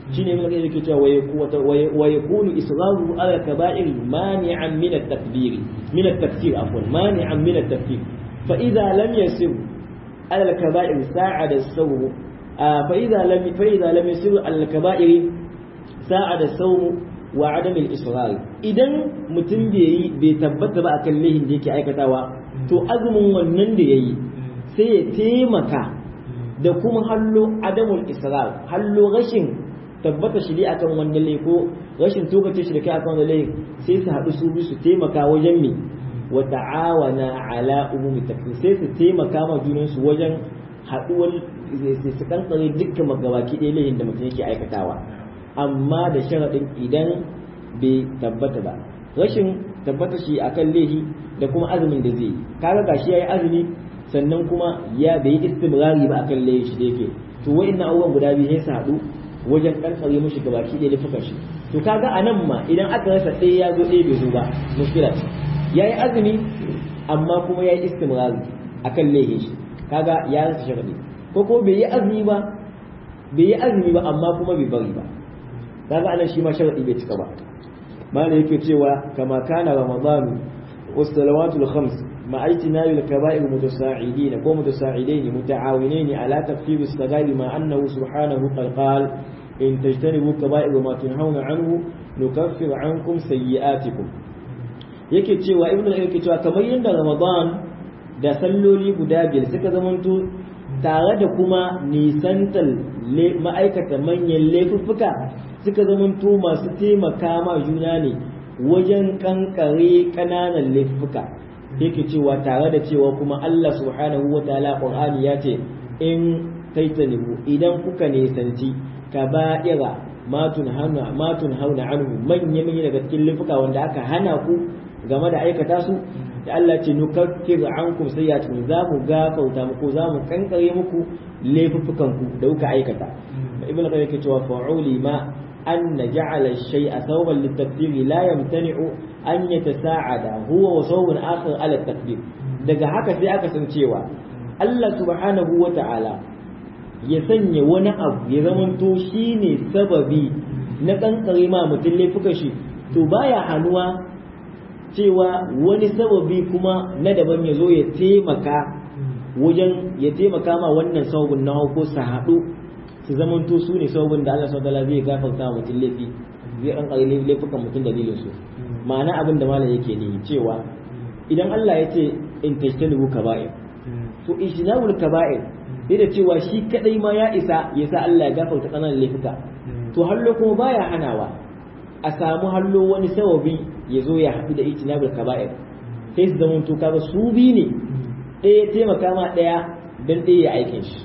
shine ibn qayyim yake cewa wa yakunu israru ala kaba'ir mani'an min at-takbir min at-tafsir afwan mani'an min at-tafsir fa idha lam yasir ala al-kaba'ir sa'ada as-sawm fa idha lam fa idha lam yasir ala al-kaba'ir sa'ada as-sawm wa adam al-israr idan mutum bai bai tabbata ba akan lehin da yake aikatawa to azumin wannan da yayi sai ya taimaka da kuma hallo adamul israr hallo rashin tabbata shi akan wannan lai ko rashin tokace shi da kai akan wannan lai sai su haɗu su bi su taimaka wajen mi wa ta'awana ala umumi takfir sai su taimaka ma junan su wajen haɗuwar sai su kankare dukkan magabaki ɗaya layin da mutum yake aikatawa amma da sharaɗin idan bai tabbata ba rashin tabbata shi akan laihi da kuma azumin da zai yi kaga gashi yayi azumi sannan kuma ya bai yi istimrari ba akan laihi shi da yake to wa'annan abubuwan guda biyu sai su haɗu wajen kankare mushi gabaki ɗaya laifukan shi to kaga a nan ma idan aka rasa ɗaya ya zo ɗaya bai zo ba mushkila ce ya yi azumi amma kuma ya yi istimrari akan laihin shi kaga ya rasa sharaɗi ko ko bai yi azumi ba bai yi azumi ba amma kuma bai bari ba kaga anan shi ma sharaɗi bai cika ba mana yake cewa kama kana ramadanu wasalawatul khams مع اجتناب الكبائر متساعدين ومتساعدين متعاونين على تخفيف الصغائر مع أنه سبحانه قد قال إن تجتنبوا كبائر ما تنهون عنه نكفر عنكم سيئاتكم yake cewa ibnu yake cewa kamar yadda ramadan da salloli guda biyar suka zamanto tare da kuma nisantar ma'aikata manyan laifuffuka suka zamanto masu taimaka ma juna ne wajen kankare ƙananan laifuffuka yake cewa tare da cewa kuma Allah subhanahu wa ta'ala Qur'ani ya ce in taitanibu idan kuka nisanci kaba'ira matun hauna matun hauna anhu manya manya daga cikin lifuka wanda aka hana ku game da aikata su da Allah ce nukaffir ankum sayyi'atikum za mu gafarta muku za mu kankare muku laifukan ku da kuka aikata ibn qayyim yake cewa fa'uli ma أن جعل الشيء ثوبا للتكفير لا يمتنع أن يتساعد هو وثوب آخر على التكفير daga haka sai aka san cewa Allah subhanahu wa ta'ala ya sanya wani abu ya zamanto shi ne sababi na kankare ma mutum laifuka shi to baya hannuwa cewa wani sababi kuma na daban ya zo ya taimaka wajen ya taimaka ma wannan sababin na ko su haɗu su zamanto su ne sababin da Allah subhanahu zai gafarta wa mutum laifi zai an ƙari laifukan mutum dalilin su ma'ana abin da malam yake ne cewa idan Allah ya ce in tajtanibu kaba'ir to ijtinabul kaba'ir sai da cewa shi kadai ma ya isa ya sa Allah ya gafarta kananan laifuka to hallo kuma baya hanawa a samu hallo wani sababi ya zo ya haɗu da ijtinabul kaba'ir sai su zamanto kaga su bi ne ɗaya taimaka ma ɗaya don ɗaya ya aikin shi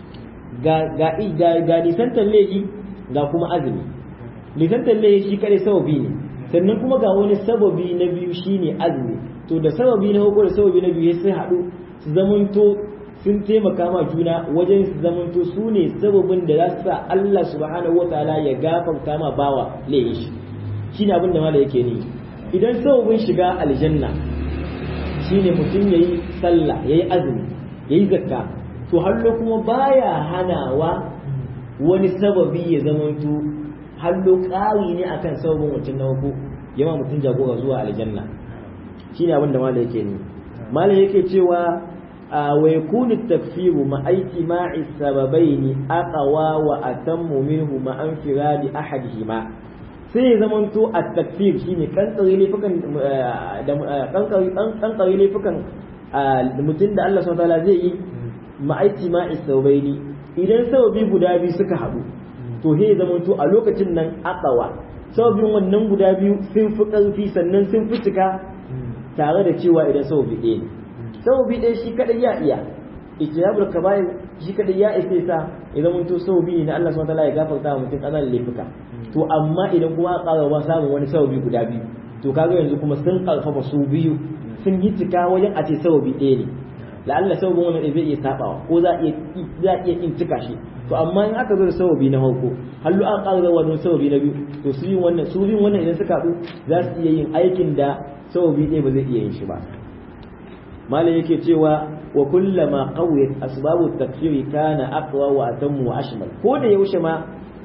ga nisantar laifi ga kuma azumi nisantar laifi shi kadai sababi ne sannan kuma ga wani sababi na biyu shine azumi to da sababi na farko da sababi na biyu sai haɗu su zamanto sun taimaka ma juna wajen su zamanto su ne sababin da za su sa Allah subhanahu wa ta'ala ya gafarta ma bawa laifin shi shine abin da mala yake ni idan sababin shiga aljanna shine mutum yayi sallah yayi azumi yayi zakka to hallo kuma baya hanawa wani sababi ya zamanto hallo ƙari ne akan sababin mutum na wako yama mutum jagora zuwa aljanna shine abin da malai yake ne malai yake cewa wa yakunu takfiru ma aiki ma'i sababaini aqwa wa atammu minhu ma an firadi ahadihima sai ya zamanto a takfir shine kankare laifukan da kankare laifukan mutum da Allah subhanahu wa ta'ala zai yi ma'aiki ma'i saubaini idan sababi guda biyu suka haɗu to he zama to a lokacin nan akawa sababin wannan guda biyu sun fi ƙarfi sannan sun fi cika tare da cewa idan sababi ɗaya ne sababi ɗaya shi kaɗai ya iya ijtihadul kaba'ir shi kaɗai ya isa sa ya zama to sababi ne na Allah subhanahu wataala ya gafarta wa mutum ƙananan laifuka to amma idan kuma aka ƙara ba samun wani sababi guda biyu to kaga yanzu kuma sun ƙarfafa su biyu sun yi cika wajen a ce sababi ɗaya ne la'alla sababin wannan zai iya sabawa ko za iya za iya kin cika shi to amma in aka zo da sababi na farko hallu an ƙara zuwa wani sababi na biyu to su yin wannan su yin wannan idan suka haɗu za su iya yin aikin da sababi ɗaya ba zai iya yin shi ba malam yake cewa wa kullama qawiyat asbabu takfiri kana aqwa wa atammu wa ashmal ko da yaushe ma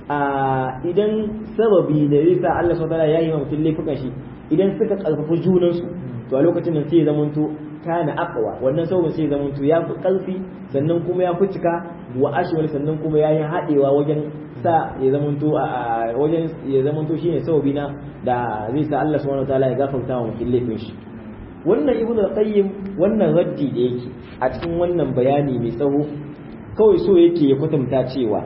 a idan sababi da zai sa Allah subhanahu wataala ya yi wa mutum laifukan shi idan suka karfafa junansu to a lokacin nan sai ya zamanto kana aqwa wannan sababin sai ya zamanto ya fi karfi sannan kuma ya fi cika wa ashwal sannan kuma ya yi haɗewa wajen sa ya zamanto a wajen ya zamanto shine sababi na da zai sa Allah subhanahu wataala ya gafarta wa mutum laifin shi wannan ibnu al-qayyim wannan raddi da yake a cikin wannan bayani mai tsawo kawai so yake ya kwatanta cewa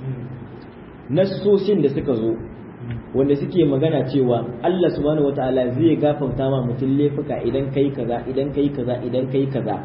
nassoshin da suka zo wanda suke magana cewa Allah subhanahu wataala zai gafarta ma mutum laifuka idan kai kaza idan kai kaza idan kai kaza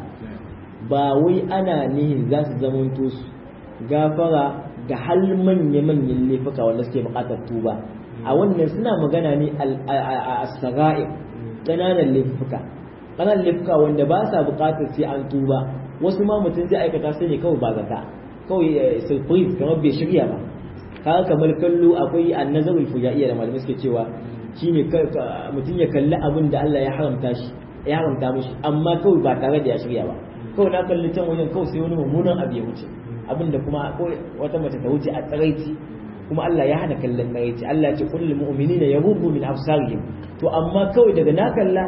ba wai ana nihin za su zamanto su gafara ga hal manya-manyan laifuka wanda suke bukatar tuba a wannan suna magana ne a saga'i ƙananan laifuka ƙananan laifuka wanda ba sa bukatar sai an tuba wasu ma mutum zai aikata sai ne kawai ba zata kawai surprise kamar bai shirya ba kaga kamar kallo akwai annazarul fujaiya da malamai suke cewa shine mutum ya kalli abin da Allah ya haramta shi ya haramta mishi amma kawai ba tare da ya shirya ba kawai na kalli can wajen kawai sai wani mummunan abu ya wuce abin da kuma wata mace ta wuce a tsaraici kuma Allah ya hana kallon tsaraici Allah ya ce kullum mu'minina yaghuddu min absarihim to amma kawai daga na kalla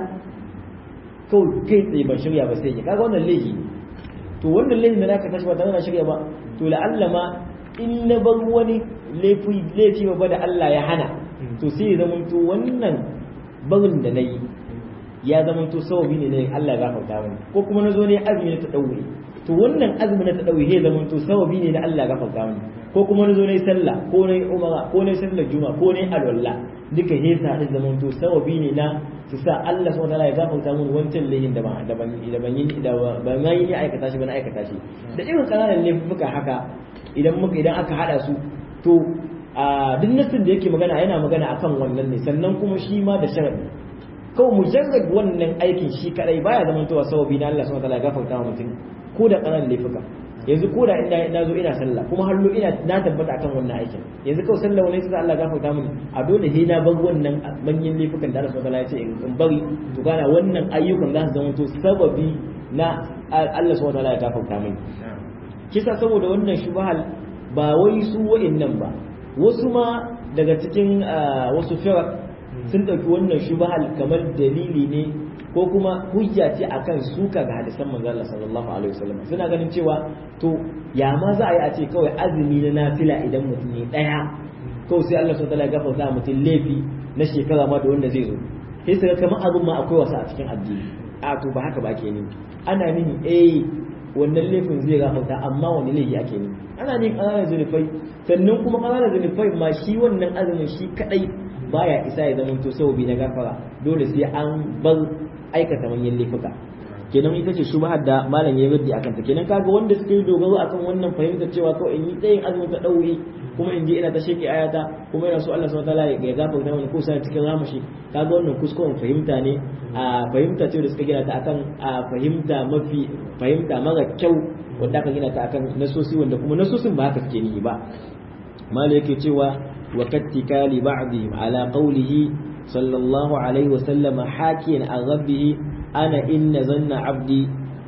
kawai kai tsaye ban shirya ba sai ya kaga wannan laifi to wannan laifin da naka tashi ba tare da shirya ba to la'alla ma in na bar wani laifi ba da Allah ya hana to sai ya zama to wannan barin da na yi ya zama to sababi ne na Allah ya gafarta mani ko kuma na zo ne azumi na taɗaure to wannan azumi na taɗaure ya zama to sababi ne na Allah ya gafarta mani ko kuma na zo ne sallah ko ne umara ko ne sallar juma ko ne alwala duka he sa da zama to sababi ne na su sa Allah subhanahu wataala ya gafarta mani wancan laifin da ban da ban da ban yi da ban yi aikata shi ban aikata shi da irin kananan laifuka haka idan muka idan aka hada su to a duk nassin da yake magana yana magana akan wannan ne sannan kuma shi ma da sharadi kawai mujarrad wannan aikin shi kadai baya zamantowa sababi na Allah subhanahu wataala ya gafarta wa mutum ko da ƙananan laifuka yanzu ko da ina na zo ina sallah kuma hallo ina na tabbata akan wannan aikin yanzu kawai sallah wani sai Allah gafarta mini a dole he na bar wannan manyan laifukan da Allah subhanahu wataala ya ce in bari to gana wannan ayyukan za su zamanto sababi na Allah subhanahu wataala ya gafarta mini kisa saboda wannan shubahal ba wai su wa'annan ba wasu ma daga cikin wasu firar sun ɗauki wannan shubahal kamar dalili ne ko kuma hujja ce akan suka ga hadisan manzo Allah sallallahu alaihi wasallam suna ganin cewa to ya ma za a yi a ce kawai azumi na nafila idan mutum ne daya kawai sai Allah subhanahu wa ta'ala ya gafarta mutum laifi na shekara ma da wanda zai zo sai su ga kamar abin ma akwai wasa a cikin addini a to ba haka ba ke ni ana nini eh wannan laifin zai gafarta amma wani laifi ake ni ana nin ƙananan zunufai sannan kuma ƙananan zunufai ma shi wannan azumin shi kadai baya isa ya zama to sababi na gafara dole sai an bar aikata manyan laifuka kenan ita ce shubhar da malam ya raddi akan ta kenan kaga wanda suka yi dogaro akan wannan fahimtar cewa kawai in yi tsayin azumin ta dauri kuma in je ina ta sheke ayata kuma ina so Allah subhanahu wataala ya gafarta mani ko sai cikin ramashi kaga wannan kuskuren fahimta ne a fahimta ce da suka gina ta akan a fahimta mafi fahimta mara kyau wanda aka gina ta akan nasosi wanda kuma nasosin ba haka suke ni ba malai yake cewa wa kattikali ba'dihim ala qawlihi sallallahu alaihi wa sallama hakiyan an rabbihi ana inna zanna abdi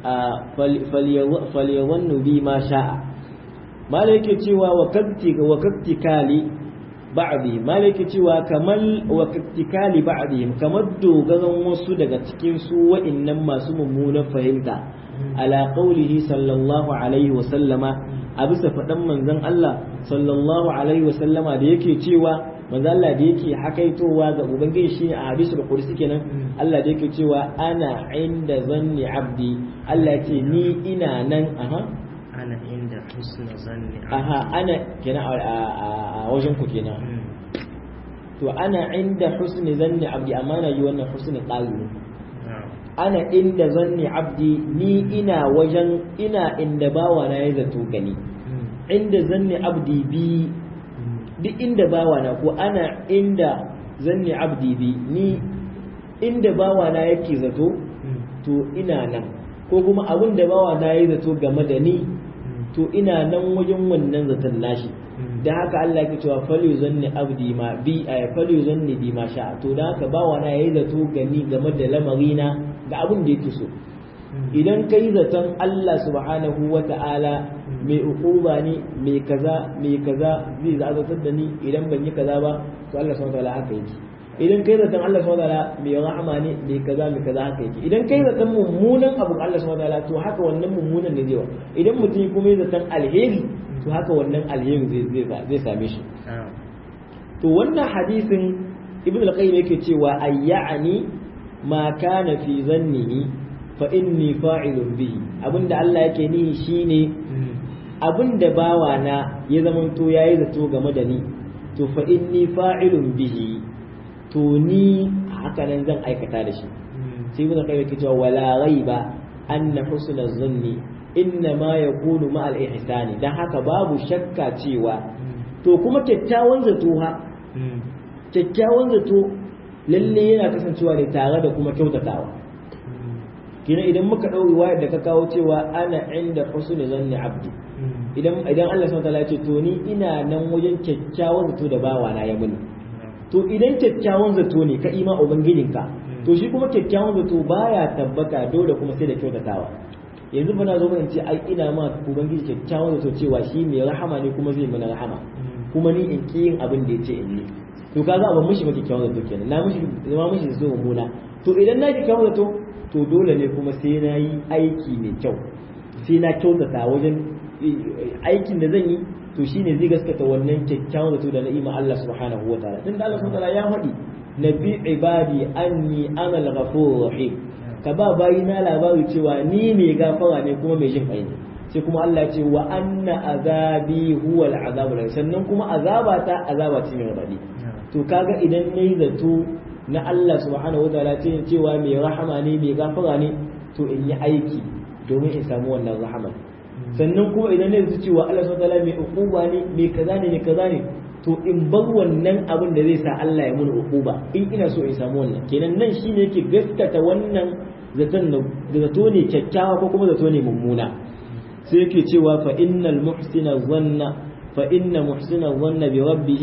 falyadhannu bi ma sha'a malai yake cewa wa kattika wa kattikali ba'di malai yake cewa kamal wa kattikali ba'dihim kamar dogaran wasu daga cikin su wa'annan masu mummunan fahimta ala qawlihi sallallahu alaihi wa sallama a bisa faɗan manzon Allah sallallahu alaihi wa sallama da yake cewa manzon Allah da yake hakaitowa ga ubangiji shine a hadisul qudsi kenan Allah da yake cewa ana inda zanni abdi Allah ce ni ina nan aha ana inda husna zanni aha ana kenan a wajen ku kenan to ana inda husni zanni abdi amma na yi wannan husni qali ana inda zanni abdi ni ina wajen ina inda bawa na ya zato gani inda zanni abdi bi duk inda bawa na ko ana inda zanni abdi bi ni inda bawa na yake zato to ina nan ko kuma abin da bawa na ya zato game da ni to ina nan wajen wannan zaton nashi da haka Allah ya cewa fali zanni abdi ma bi ay fali zanni bi ma sha to da haka bawa na yayi zato gani game da lamarina ga abin da yake so idan kai zaton Allah subhanahu wa ta'ala mai ukuba ne mai kaza mai kaza zai zazatar da ni idan ban yi kaza ba to Allah subhanahu wa ta'ala haka yake idan kai zaton Allah subhanahu wa ta'ala mai rahama ne mai kaza mai kaza haka yake idan kai zaton mummunan abu Allah subhanahu wa ta'ala to haka wannan mummunan ne zai wa idan mutum kuma ya zaton alheri to haka wannan alheri zai zai same shi to wannan hadisin ibn al-qayyim yake cewa ayyani ma kana fi zannihi fa inni fa'ilun bihi abinda Allah yake nihi shine abinda bawa na ya zamanto yayi zato game da ni to fa inni fa'ilun bihi to ni haka nan zan aikata da shi sai ibn al-qayyim yake cewa wala ghaiba anna husna zanni inna ma yakunu ma al-ihsani dan haka babu shakka cewa to kuma kyakkyawan zato ha kyakkyawan zato lalle yana kasancewa ne tare da kuma kyautatawa kina idan muka ɗau riwayar da ka kawo cewa ana inda husni zanni abdi idan idan Allah subhanahu wataala ya ce to ni ina nan wajen kyakkyawan zato da bawa na ya muni to idan kyakkyawan zato ne ka ima ubangijinka to shi kuma kyakkyawan zato baya tabbata dole kuma sai da kyautatawa yanzu bana zo in ce ai ina ma ubangiji kyakkyawan zato cewa shi mai rahama ne kuma zai mana rahama kuma ni in ki yin abin da ya ce in yi to ka za a ban mishi maki kyawun zato kenan na mishi zama mishi so mummuna to idan na ki kyawun zato to dole ne kuma sai na yi aiki mai kyau sai na kyautata wajen aikin da zan yi to shine zai gaskata wannan kyakkyawan zato da na'ima Allah subhanahu wa ta'ala tunda Allah subhanahu wa ta'ala ya faɗi nabi ibadi anni ana al-ghafurur rahim ka ba bayi na labari cewa ni mai gafara ne kuma mai jin kai ne sai kuma Allah ya ce wa anna azabi huwal azabul sannan kuma azabata azaba ce mai radadi to kaga idan nayi zato na Allah subhanahu wa ta'ala ce cewa mai rahama ne mai gafara ne to in yi aiki domin in samu wannan rahama sannan kuma idan nayi zato cewa Allah subhanahu wa ta'ala mai uquba ne mai kaza ne mai kaza ne to in bar wannan abin da zai sa Allah ya mun uquba in ina so in samu wannan kenan nan shine yake gaskata wannan zaton da zato ne kyakkyawa ko kuma zato ne mummuna sai yake cewa fa innal muhsina zanna fa inna muhsina zanna bi rabbih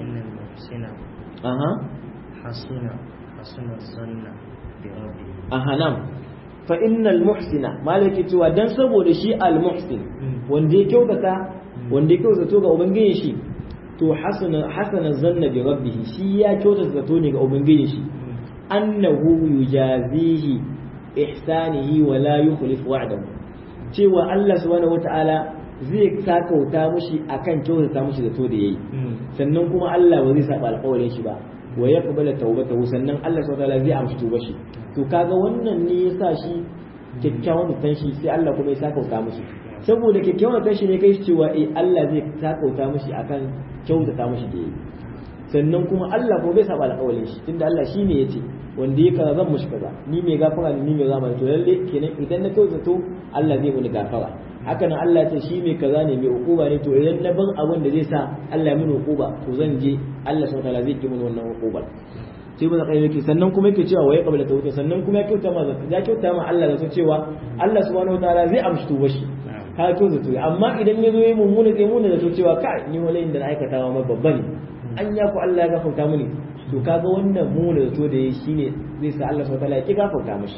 aha hasuna hasuna zanna bi rabbih aha nam fa innal muhsina malaki cewa dan saboda shi al muhsin wanda ya kyautata wanda ya kyautata ga ubangiji shi to hasana hasana zanna bi rabbih shi ya kyautata zato ne ga ubangiji shi annahu yujazihi ihsanihi wa la yukhlifu wa'dahu cewa Allah subhanahu wata'ala zai sakauta mushi akan kyautata mushi zato da yayi sannan kuma Allah ba zai saba alƙawarin shi ba wa yaqbala tawbatahu sannan Allah subhanahu wata'ala zai amshi tuba shi to kaga wannan ne yasa shi kyakkyawan zaton shi sai Allah kuma ya sakauta mushi saboda kyakkyawan zaton shi ne kai shi cewa eh Allah zai sakauta mushi akan kyautata mushi da yayi sannan kuma Allah ko bai saba alƙawarin shi tunda Allah shine yace wanda ya kaza zan mushi kaza ni mai gafara ne ni mai gafara to lalle kenan idan na kyautato Allah zai muni gafara haka nan Allah ce shi mai kaza ne mai hukuma ne to idan na ban abin da zai sa Allah ya muni hukuma to zan je Allah subhanahu wataala zai ki muni wannan hukumar sai mun kai yake sannan kuma yake cewa waye kabila tawhid sannan kuma ya kyauta ma ya kyauta ma Allah da cewa Allah subhanahu wataala zai amshi tuba shi ka kyauta to amma idan ya zo yi mummuna sai mun da cewa kai ni wala inda na aikata ma babba ne an ya ku Allah ya gafarta mini to kaga wannan mu da zato da yayi shine zai sa Allah subhanahu wataala ya ki gafarta mishi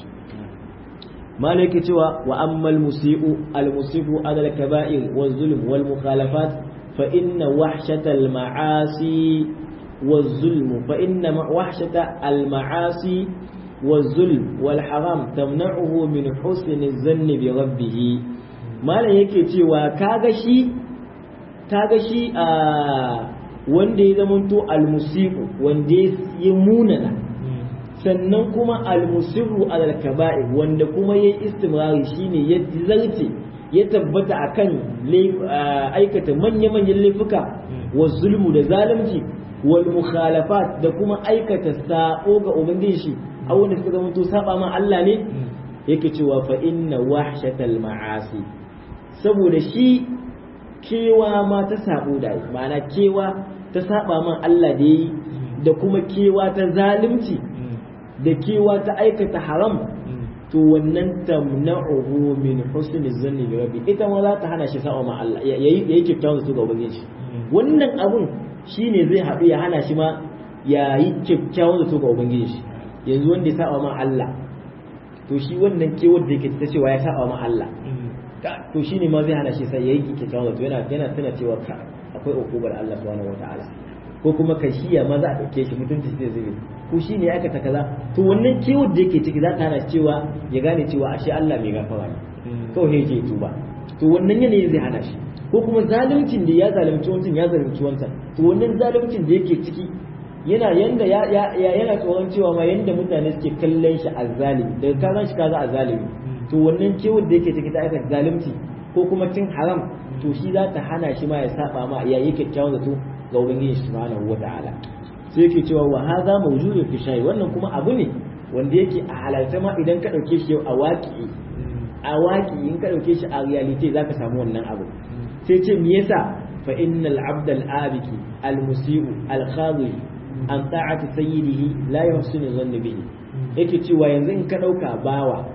malaki cewa wa ammal musiu al musibu ala al kaba'ir wal zulm wal mukhalafat fa inna wahshata al ma'asi wal zulm fa inna wahshata al ma'asi wal zulm wal haram tamna'uhu min husni zanni bi rabbih malan yake cewa kaga shi kaga shi a wanda ya zamanto almusiku wanda ya munana sannan kuma almusiru alal kaba'ir wanda kuma ya istimrari shine ya zarce ya tabbata akan aikata manya-manyan laifuka wa zulmu da zalunci wal mukhalafat da kuma aikata sa'o ga ubangiji shi a wanda suka zamanto saba ma Allah ne yake cewa fa inna wahshatal ma'asi saboda shi kewa ma ta sabo da ma'ana kewa ta saba man Allah da yi da kuma kewa ta zalunci da kewa ta aikata haram to wannan tamna'uhu min husni zanni bi rabbi ita ma za ta hana shi sa'a ma Allah yayi yayi kyakkyawan su ga ubangiji wannan abun shine zai haɗu ya hana shi ma yayi kyakkyawan su ga ubangiji yanzu wanda ya saba ma Allah to shi wannan kewar da yake ta cewa ya saba ma Allah to shine ma zai hana shi sai yayi kyakkyawan zato yana yana tana cewa ka akwai ukubar Allah subhanahu wataala ko kuma kashiya ma za a dauke shi mutunci zai zube ko shi ne ya aikata kaza to wannan kewar da yake ciki za ta hana shi cewa ya gane cewa ashe Allah mai gafara ne kawai ne yake tuba to wannan yanayin zai hana shi ko kuma zaluncin da ya zalunci wancan ya zalunci wancan to wannan zaluncin da yake ciki yana yanda ya yana tsoron cewa ma yanda mutane suke kallon shi azzalimi daga ka san shi kaza azzalimi to wannan kewar da yake ciki ta aikata zalunci ko kuma cin haram to shi za ta hana shi ma ya saba ma ya yi kyakkyawan zato ga ubangiji subhanahu wata'ala sai yake cewa wa hadha mawjudun fi shay wannan kuma abu ne wanda yake a halalta ma idan ka dauke shi a waki a waki in ka dauke shi a reality zaka samu wannan abu sai ce me yasa fa innal abd al abiki al musiu al khadi an ta'ati sayyidihi la yuhsinu dhanna bihi yake cewa yanzu in ka dauka bawa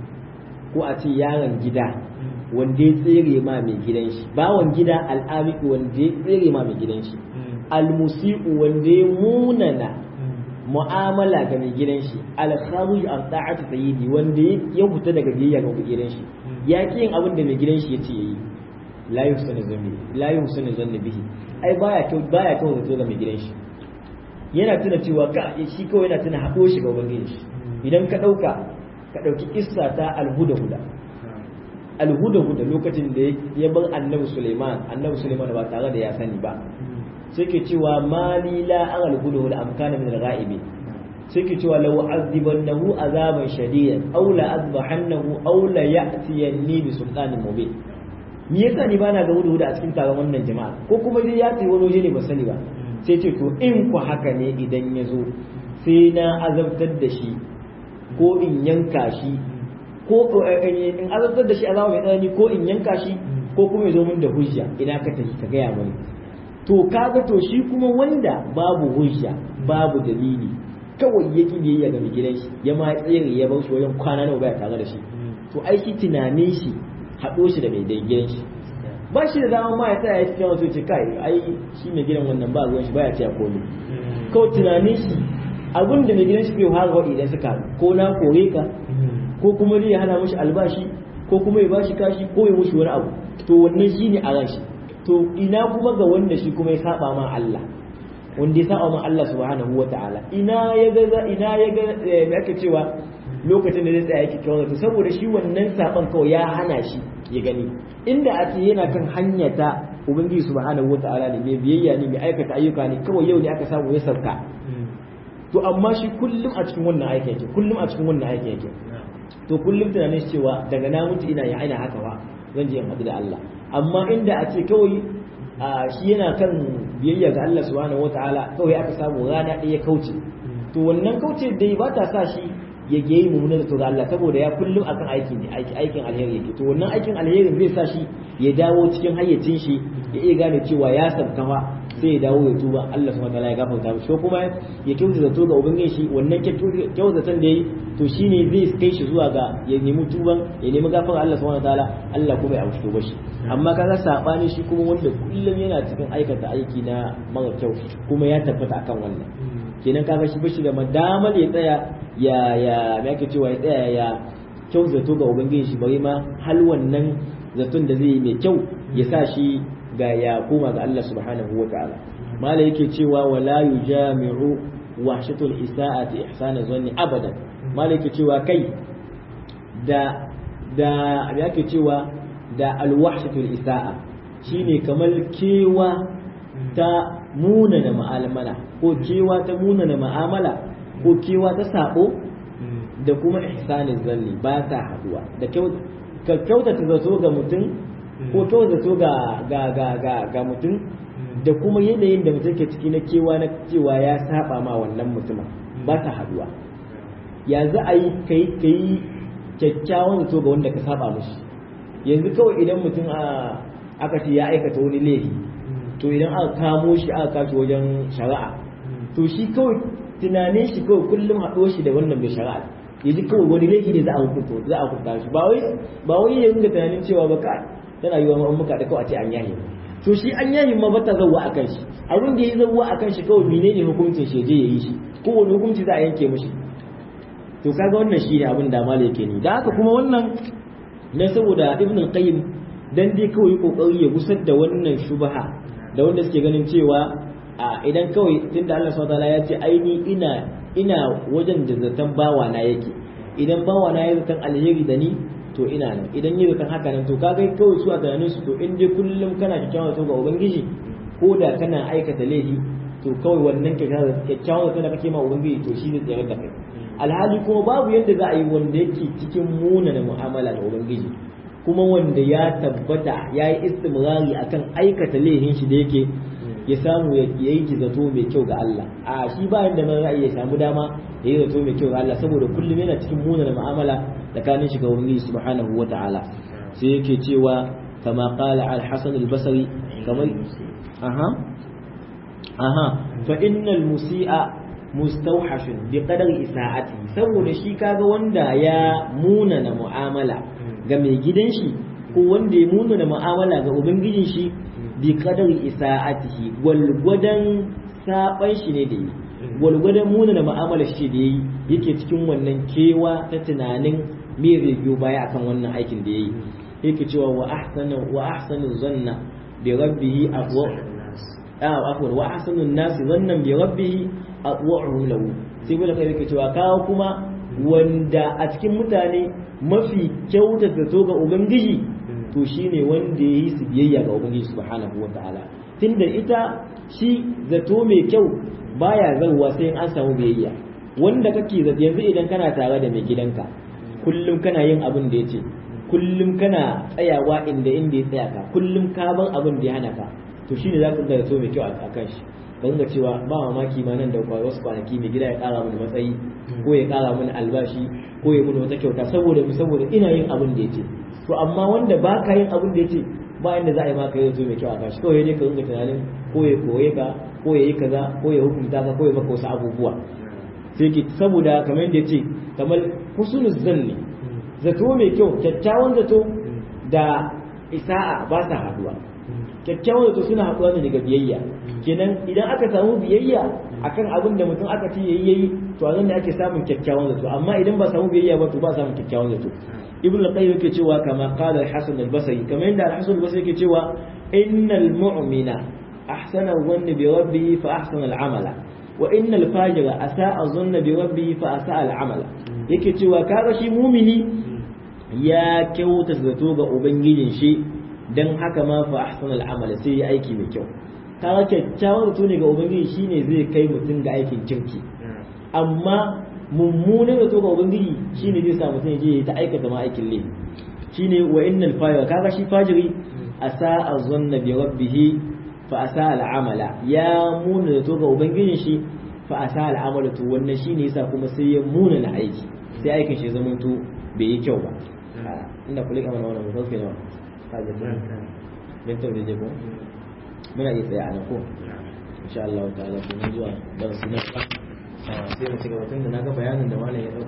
ko a ce yaron gida wanda ya tsere ma mai gidan shi bawan gida al'abiki wanda ya tsere ma mai gidan shi almusi'u wanda ya munana mu'amala ga mai gidan shi alkharuj an ta'ati sayyidi wanda ya fita daga biyayya ga mai gidan shi ya ki yin abin da mai gidan shi yace yayi la yusani zanni la yusani zanni bihi ai baya kyau baya kyau zato ga mai gidan shi yana tuna cewa ka shi kawai yana tuna haɗo shi ga ubangiji shi idan ka ɗauka ka ɗauki kissa ta alhuda huda alhuda huda lokacin da ya bar annabi Suleiman annabi Suleiman ba tare da ya sani ba sai ke cewa mali la an alhuda huda am kana min al-ghaibi sai ke cewa law azibannahu azaban shadidan aw la azbahannahu aw la ya'tiyanni bi sultanin mubin me yasa ni bana ga huda huda a cikin taron wannan jama'a ko kuma dai ya tayi wani waje ne ba sani ba sai ce to in ku haka ne idan ya zo sai na azabtar da shi ko in yanka shi ko in azabtar da shi azaba mai tsanani ko in yanka shi ko kuma ya zo min da hujja ina ka tafi ka gaya mani to kaga to shi kuma wanda babu hujja babu dalili kawai ya ki biyayya ga mai gidan shi ya ma tsere ya bar shi wajen kwana nawa baya tare da shi to ai shi tunanin shi haɗo shi da mai gidan shi ba shi da dama ma ya tsaya ya cikin wasu ce kai ai shi mai gidan wannan ba ruwan shi baya ce komai kawai tunanin shi abin da mai gidan shi bai fara waɗi idan suka ko na kore ka ko kuma zai hana mashi albashi ko kuma ya bashi kashi ko ya mushi wani abu to wannan shi ne a ran shi to ina kuma ga wanda shi kuma ya saba ma Allah wanda ya saba ma Allah subhanahu wa ta'ala ina ya ga ina ya ga me ake cewa lokacin da zai tsaya yake kawai to saboda shi wannan saban kawai ya hana shi ya gani inda a ce yana kan hanya ta ubangiji subhanahu wa ta'ala ne mai biyayya ne mai aikata ayyuka ne kawai yau ne aka samu ya sauka to amma shi kullum a cikin wannan aikin yake kullum a cikin wannan aikin yake to kullum tunanin shi cewa daga na mutu ina ya aina haka ba zan je in haɗu da Allah amma inda a ce kawai shi yana kan biyayya ga Allah subhanahu wataala kawai aka samu rana ɗaya kauce to wannan kauce dai ba ta sa shi ya ge mummunar to ga Allah saboda ya kullum akan aikin ne aikin alheri yake to wannan aikin alheri zai sa shi ya dawo cikin hayyacin shi ya iya gane cewa ya sabkama sai ya dawo ya tuba Allah subhanahu wataala ya gafarta mishi ko kuma ya kyautata zato ga ubangiji shi wannan kyautatan da yayi to shine zai kai shi zuwa ga ya nemi tuban ya nemi gafara Allah subhanahu wataala Allah kuma ya amshi shi amma kaga sabani shi kuma wanda kullum yana cikin aikata aiki na mara kyau kuma ya tabbata akan wannan kenan kaga shi bashi da madamar ya tsaya ya ya me ake cewa ya tsaya ya kyau zato ga ubangiji shi bari ma hal wannan zaton da zai yi mai kyau ya sa shi ga ya koma ga Allah subhanahu wa ta'ala mala yake cewa wala yujami'u wahshatul isa'ati ihsana zanni abadan mala yake cewa kai da da yake cewa da alwahshatul isa'a shine kamar kewa ta munana ma'amala ko kewa ta munana ma'amala ko kewa ta sabo da kuma ihsanin zanni ba ta haduwa da kyautata zato ga mutum ko kawai zato ga ga ga ga ga mutum da kuma yanayin da mutum ke ciki na kewa na cewa ya saba ma wannan mutumin ba ta haduwa ya za a yi kai kai kyakkyawan zato ga wanda ka saba mushi yanzu kawai idan mutum aka ce ya aikata wani laifi to idan aka kamo shi aka kashi wajen shari'a to shi kawai tunanin shi kawai kullum haɗo shi da wannan mai shari'a yanzu kawai wani laifi ne za a hukunta za a hukunta shi ba wai ba wai ya ringa tunanin cewa ba ka tana yi wa muka da kawai a ce an yahi to shi an yahi ma bata zawwa akan shi abin da ya zawwa akan shi kawai menene hukuncin shi je yayi shi ko wani hukunci za a yanke mishi to kaga wannan shi ne abin da malai yake ni da haka kuma wannan dan saboda ibn al-qayyim dan dai kawai kokari ya gusar da wannan shubha da wanda suke ganin cewa a idan kawai tunda Allah subhanahu wataala ya ce aini ina ina wajen da zaton bawa na yake idan bawa na ya zaton alheri da ni to ina nan idan yi zaton haka nan to kaga kawai su a tunanin su to in dai kullum kana kyakkyawan zato ga ubangiji ko da kana aikata laifi to kawai wannan kyakkyawan zato da kake ma ubangiji to shi zai tsere da kai alhali kuma babu yadda za a yi wanda yake cikin munana mu'amala da ubangiji kuma wanda ya tabbata ya yi istimrari akan aikata laifin shi da yake ya samu ya yi zato mai kyau ga Allah a shi ba yadda man ra'ayi ya samu dama ya yi zato mai kyau ga Allah saboda kullum yana cikin munana mu'amala tsakanin shi ga ubangiji subhanahu wata'ala sai yake cewa kama qala al-hasan al-basri kamar aha aha fa innal musi'a mustauhashun bi qadari isa'ati saboda shi kaga wanda ya munana mu'amala ga mai gidan shi ko wanda ya munana mu'amala ga ubangijin shi bi qadari isa'atihi gwalgwadan saban shi ne da yi gwalgwadan munana mu'amala shi da yayi yake cikin wannan kewa ta tunanin me zai biyo baya akan wannan aikin da yayi yake cewa wa ahsana wa ahsanu zanna bi rabbihi aqwa ah afwan wa ahsanu an-nas zannan bi rabbihi aqwa'uhum lahu sai bala kai yake cewa kawo kuma wanda a cikin mutane mafi kyautata zato ga ubangiji to shine wanda yayi su biyayya ga ubangiji subhanahu wataala tunda ita shi zato mai kyau baya zarwa sai an samu biyayya wanda kake zato yanzu idan kana tare da mai gidanka kullum kana yin abin da yace kullum kana tsayawa inda inda ya tsaya ka kullum ka ban abin da ya hana ka to shine za ka ga zato mai kyau a kan shi ga cewa ba mamaki ma nan da wasu kwanaki mai gida ya kara mini matsayi ko ya kara mini albashi ko ya mini wata kyauta saboda mu saboda ina yin abin da yace to amma wanda ba ka yin abin da yace ba inda za a yi maka yanzu mai kyau a kashi kawai dai ka rinka tunanin ko ya koye ka ko ya yi kaza ko ya hukunta ka ko ya maka wasu abubuwa sai ki saboda kamar yadda yace kamar husnul zanni zato mai kyau kyakkyawan zato da isa'a ba sa haduwa kyakkyawan zato suna haduwa ne daga biyayya kenan idan aka samu biyayya akan abin da mutum aka ce yayi yayi to a nan da ake samun kyakkyawan zato amma idan ba samu biyayya ba to ba samun kyakkyawan zato ibnu al-qayyim yake cewa kama qala al-hasan al-basri kamar yadda al-hasan al-basri yake cewa innal mu'mina ahsana dhanni bi rabbih fa ahsana al-amala wa innal fajira asa'a dhanna bi rabbih fa asa'a al-amala yake cewa kaga shi mumini ya kyauta zato ga ubangijin shi dan haka ma fa ahsana al-amala sai ya aiki mai kyau kaga kyakkyawan zato ne ga ubangiji shine zai kai mutum ga aikin kirki amma mummunan zato ga ubangiji shine zai sa mutum je ta aikata ma aikin laifi shine wa innal fajira kaga shi fajiri asa azanna bi rabbih fa asa al'amala ya muna zato ga ubangijin shi fa asa al'amala to wannan shine yasa kuma sai ya muna na aiki sai aikin shi zama to bai yi kyau ba inda kulika mana wannan mutum ke nawa kaje ko dan to da ko muna iya tsaya a nan ko insha Allah ta'ala kuma zuwa darasi na sai mu ci gaba tun da na ga bayanin da malam ya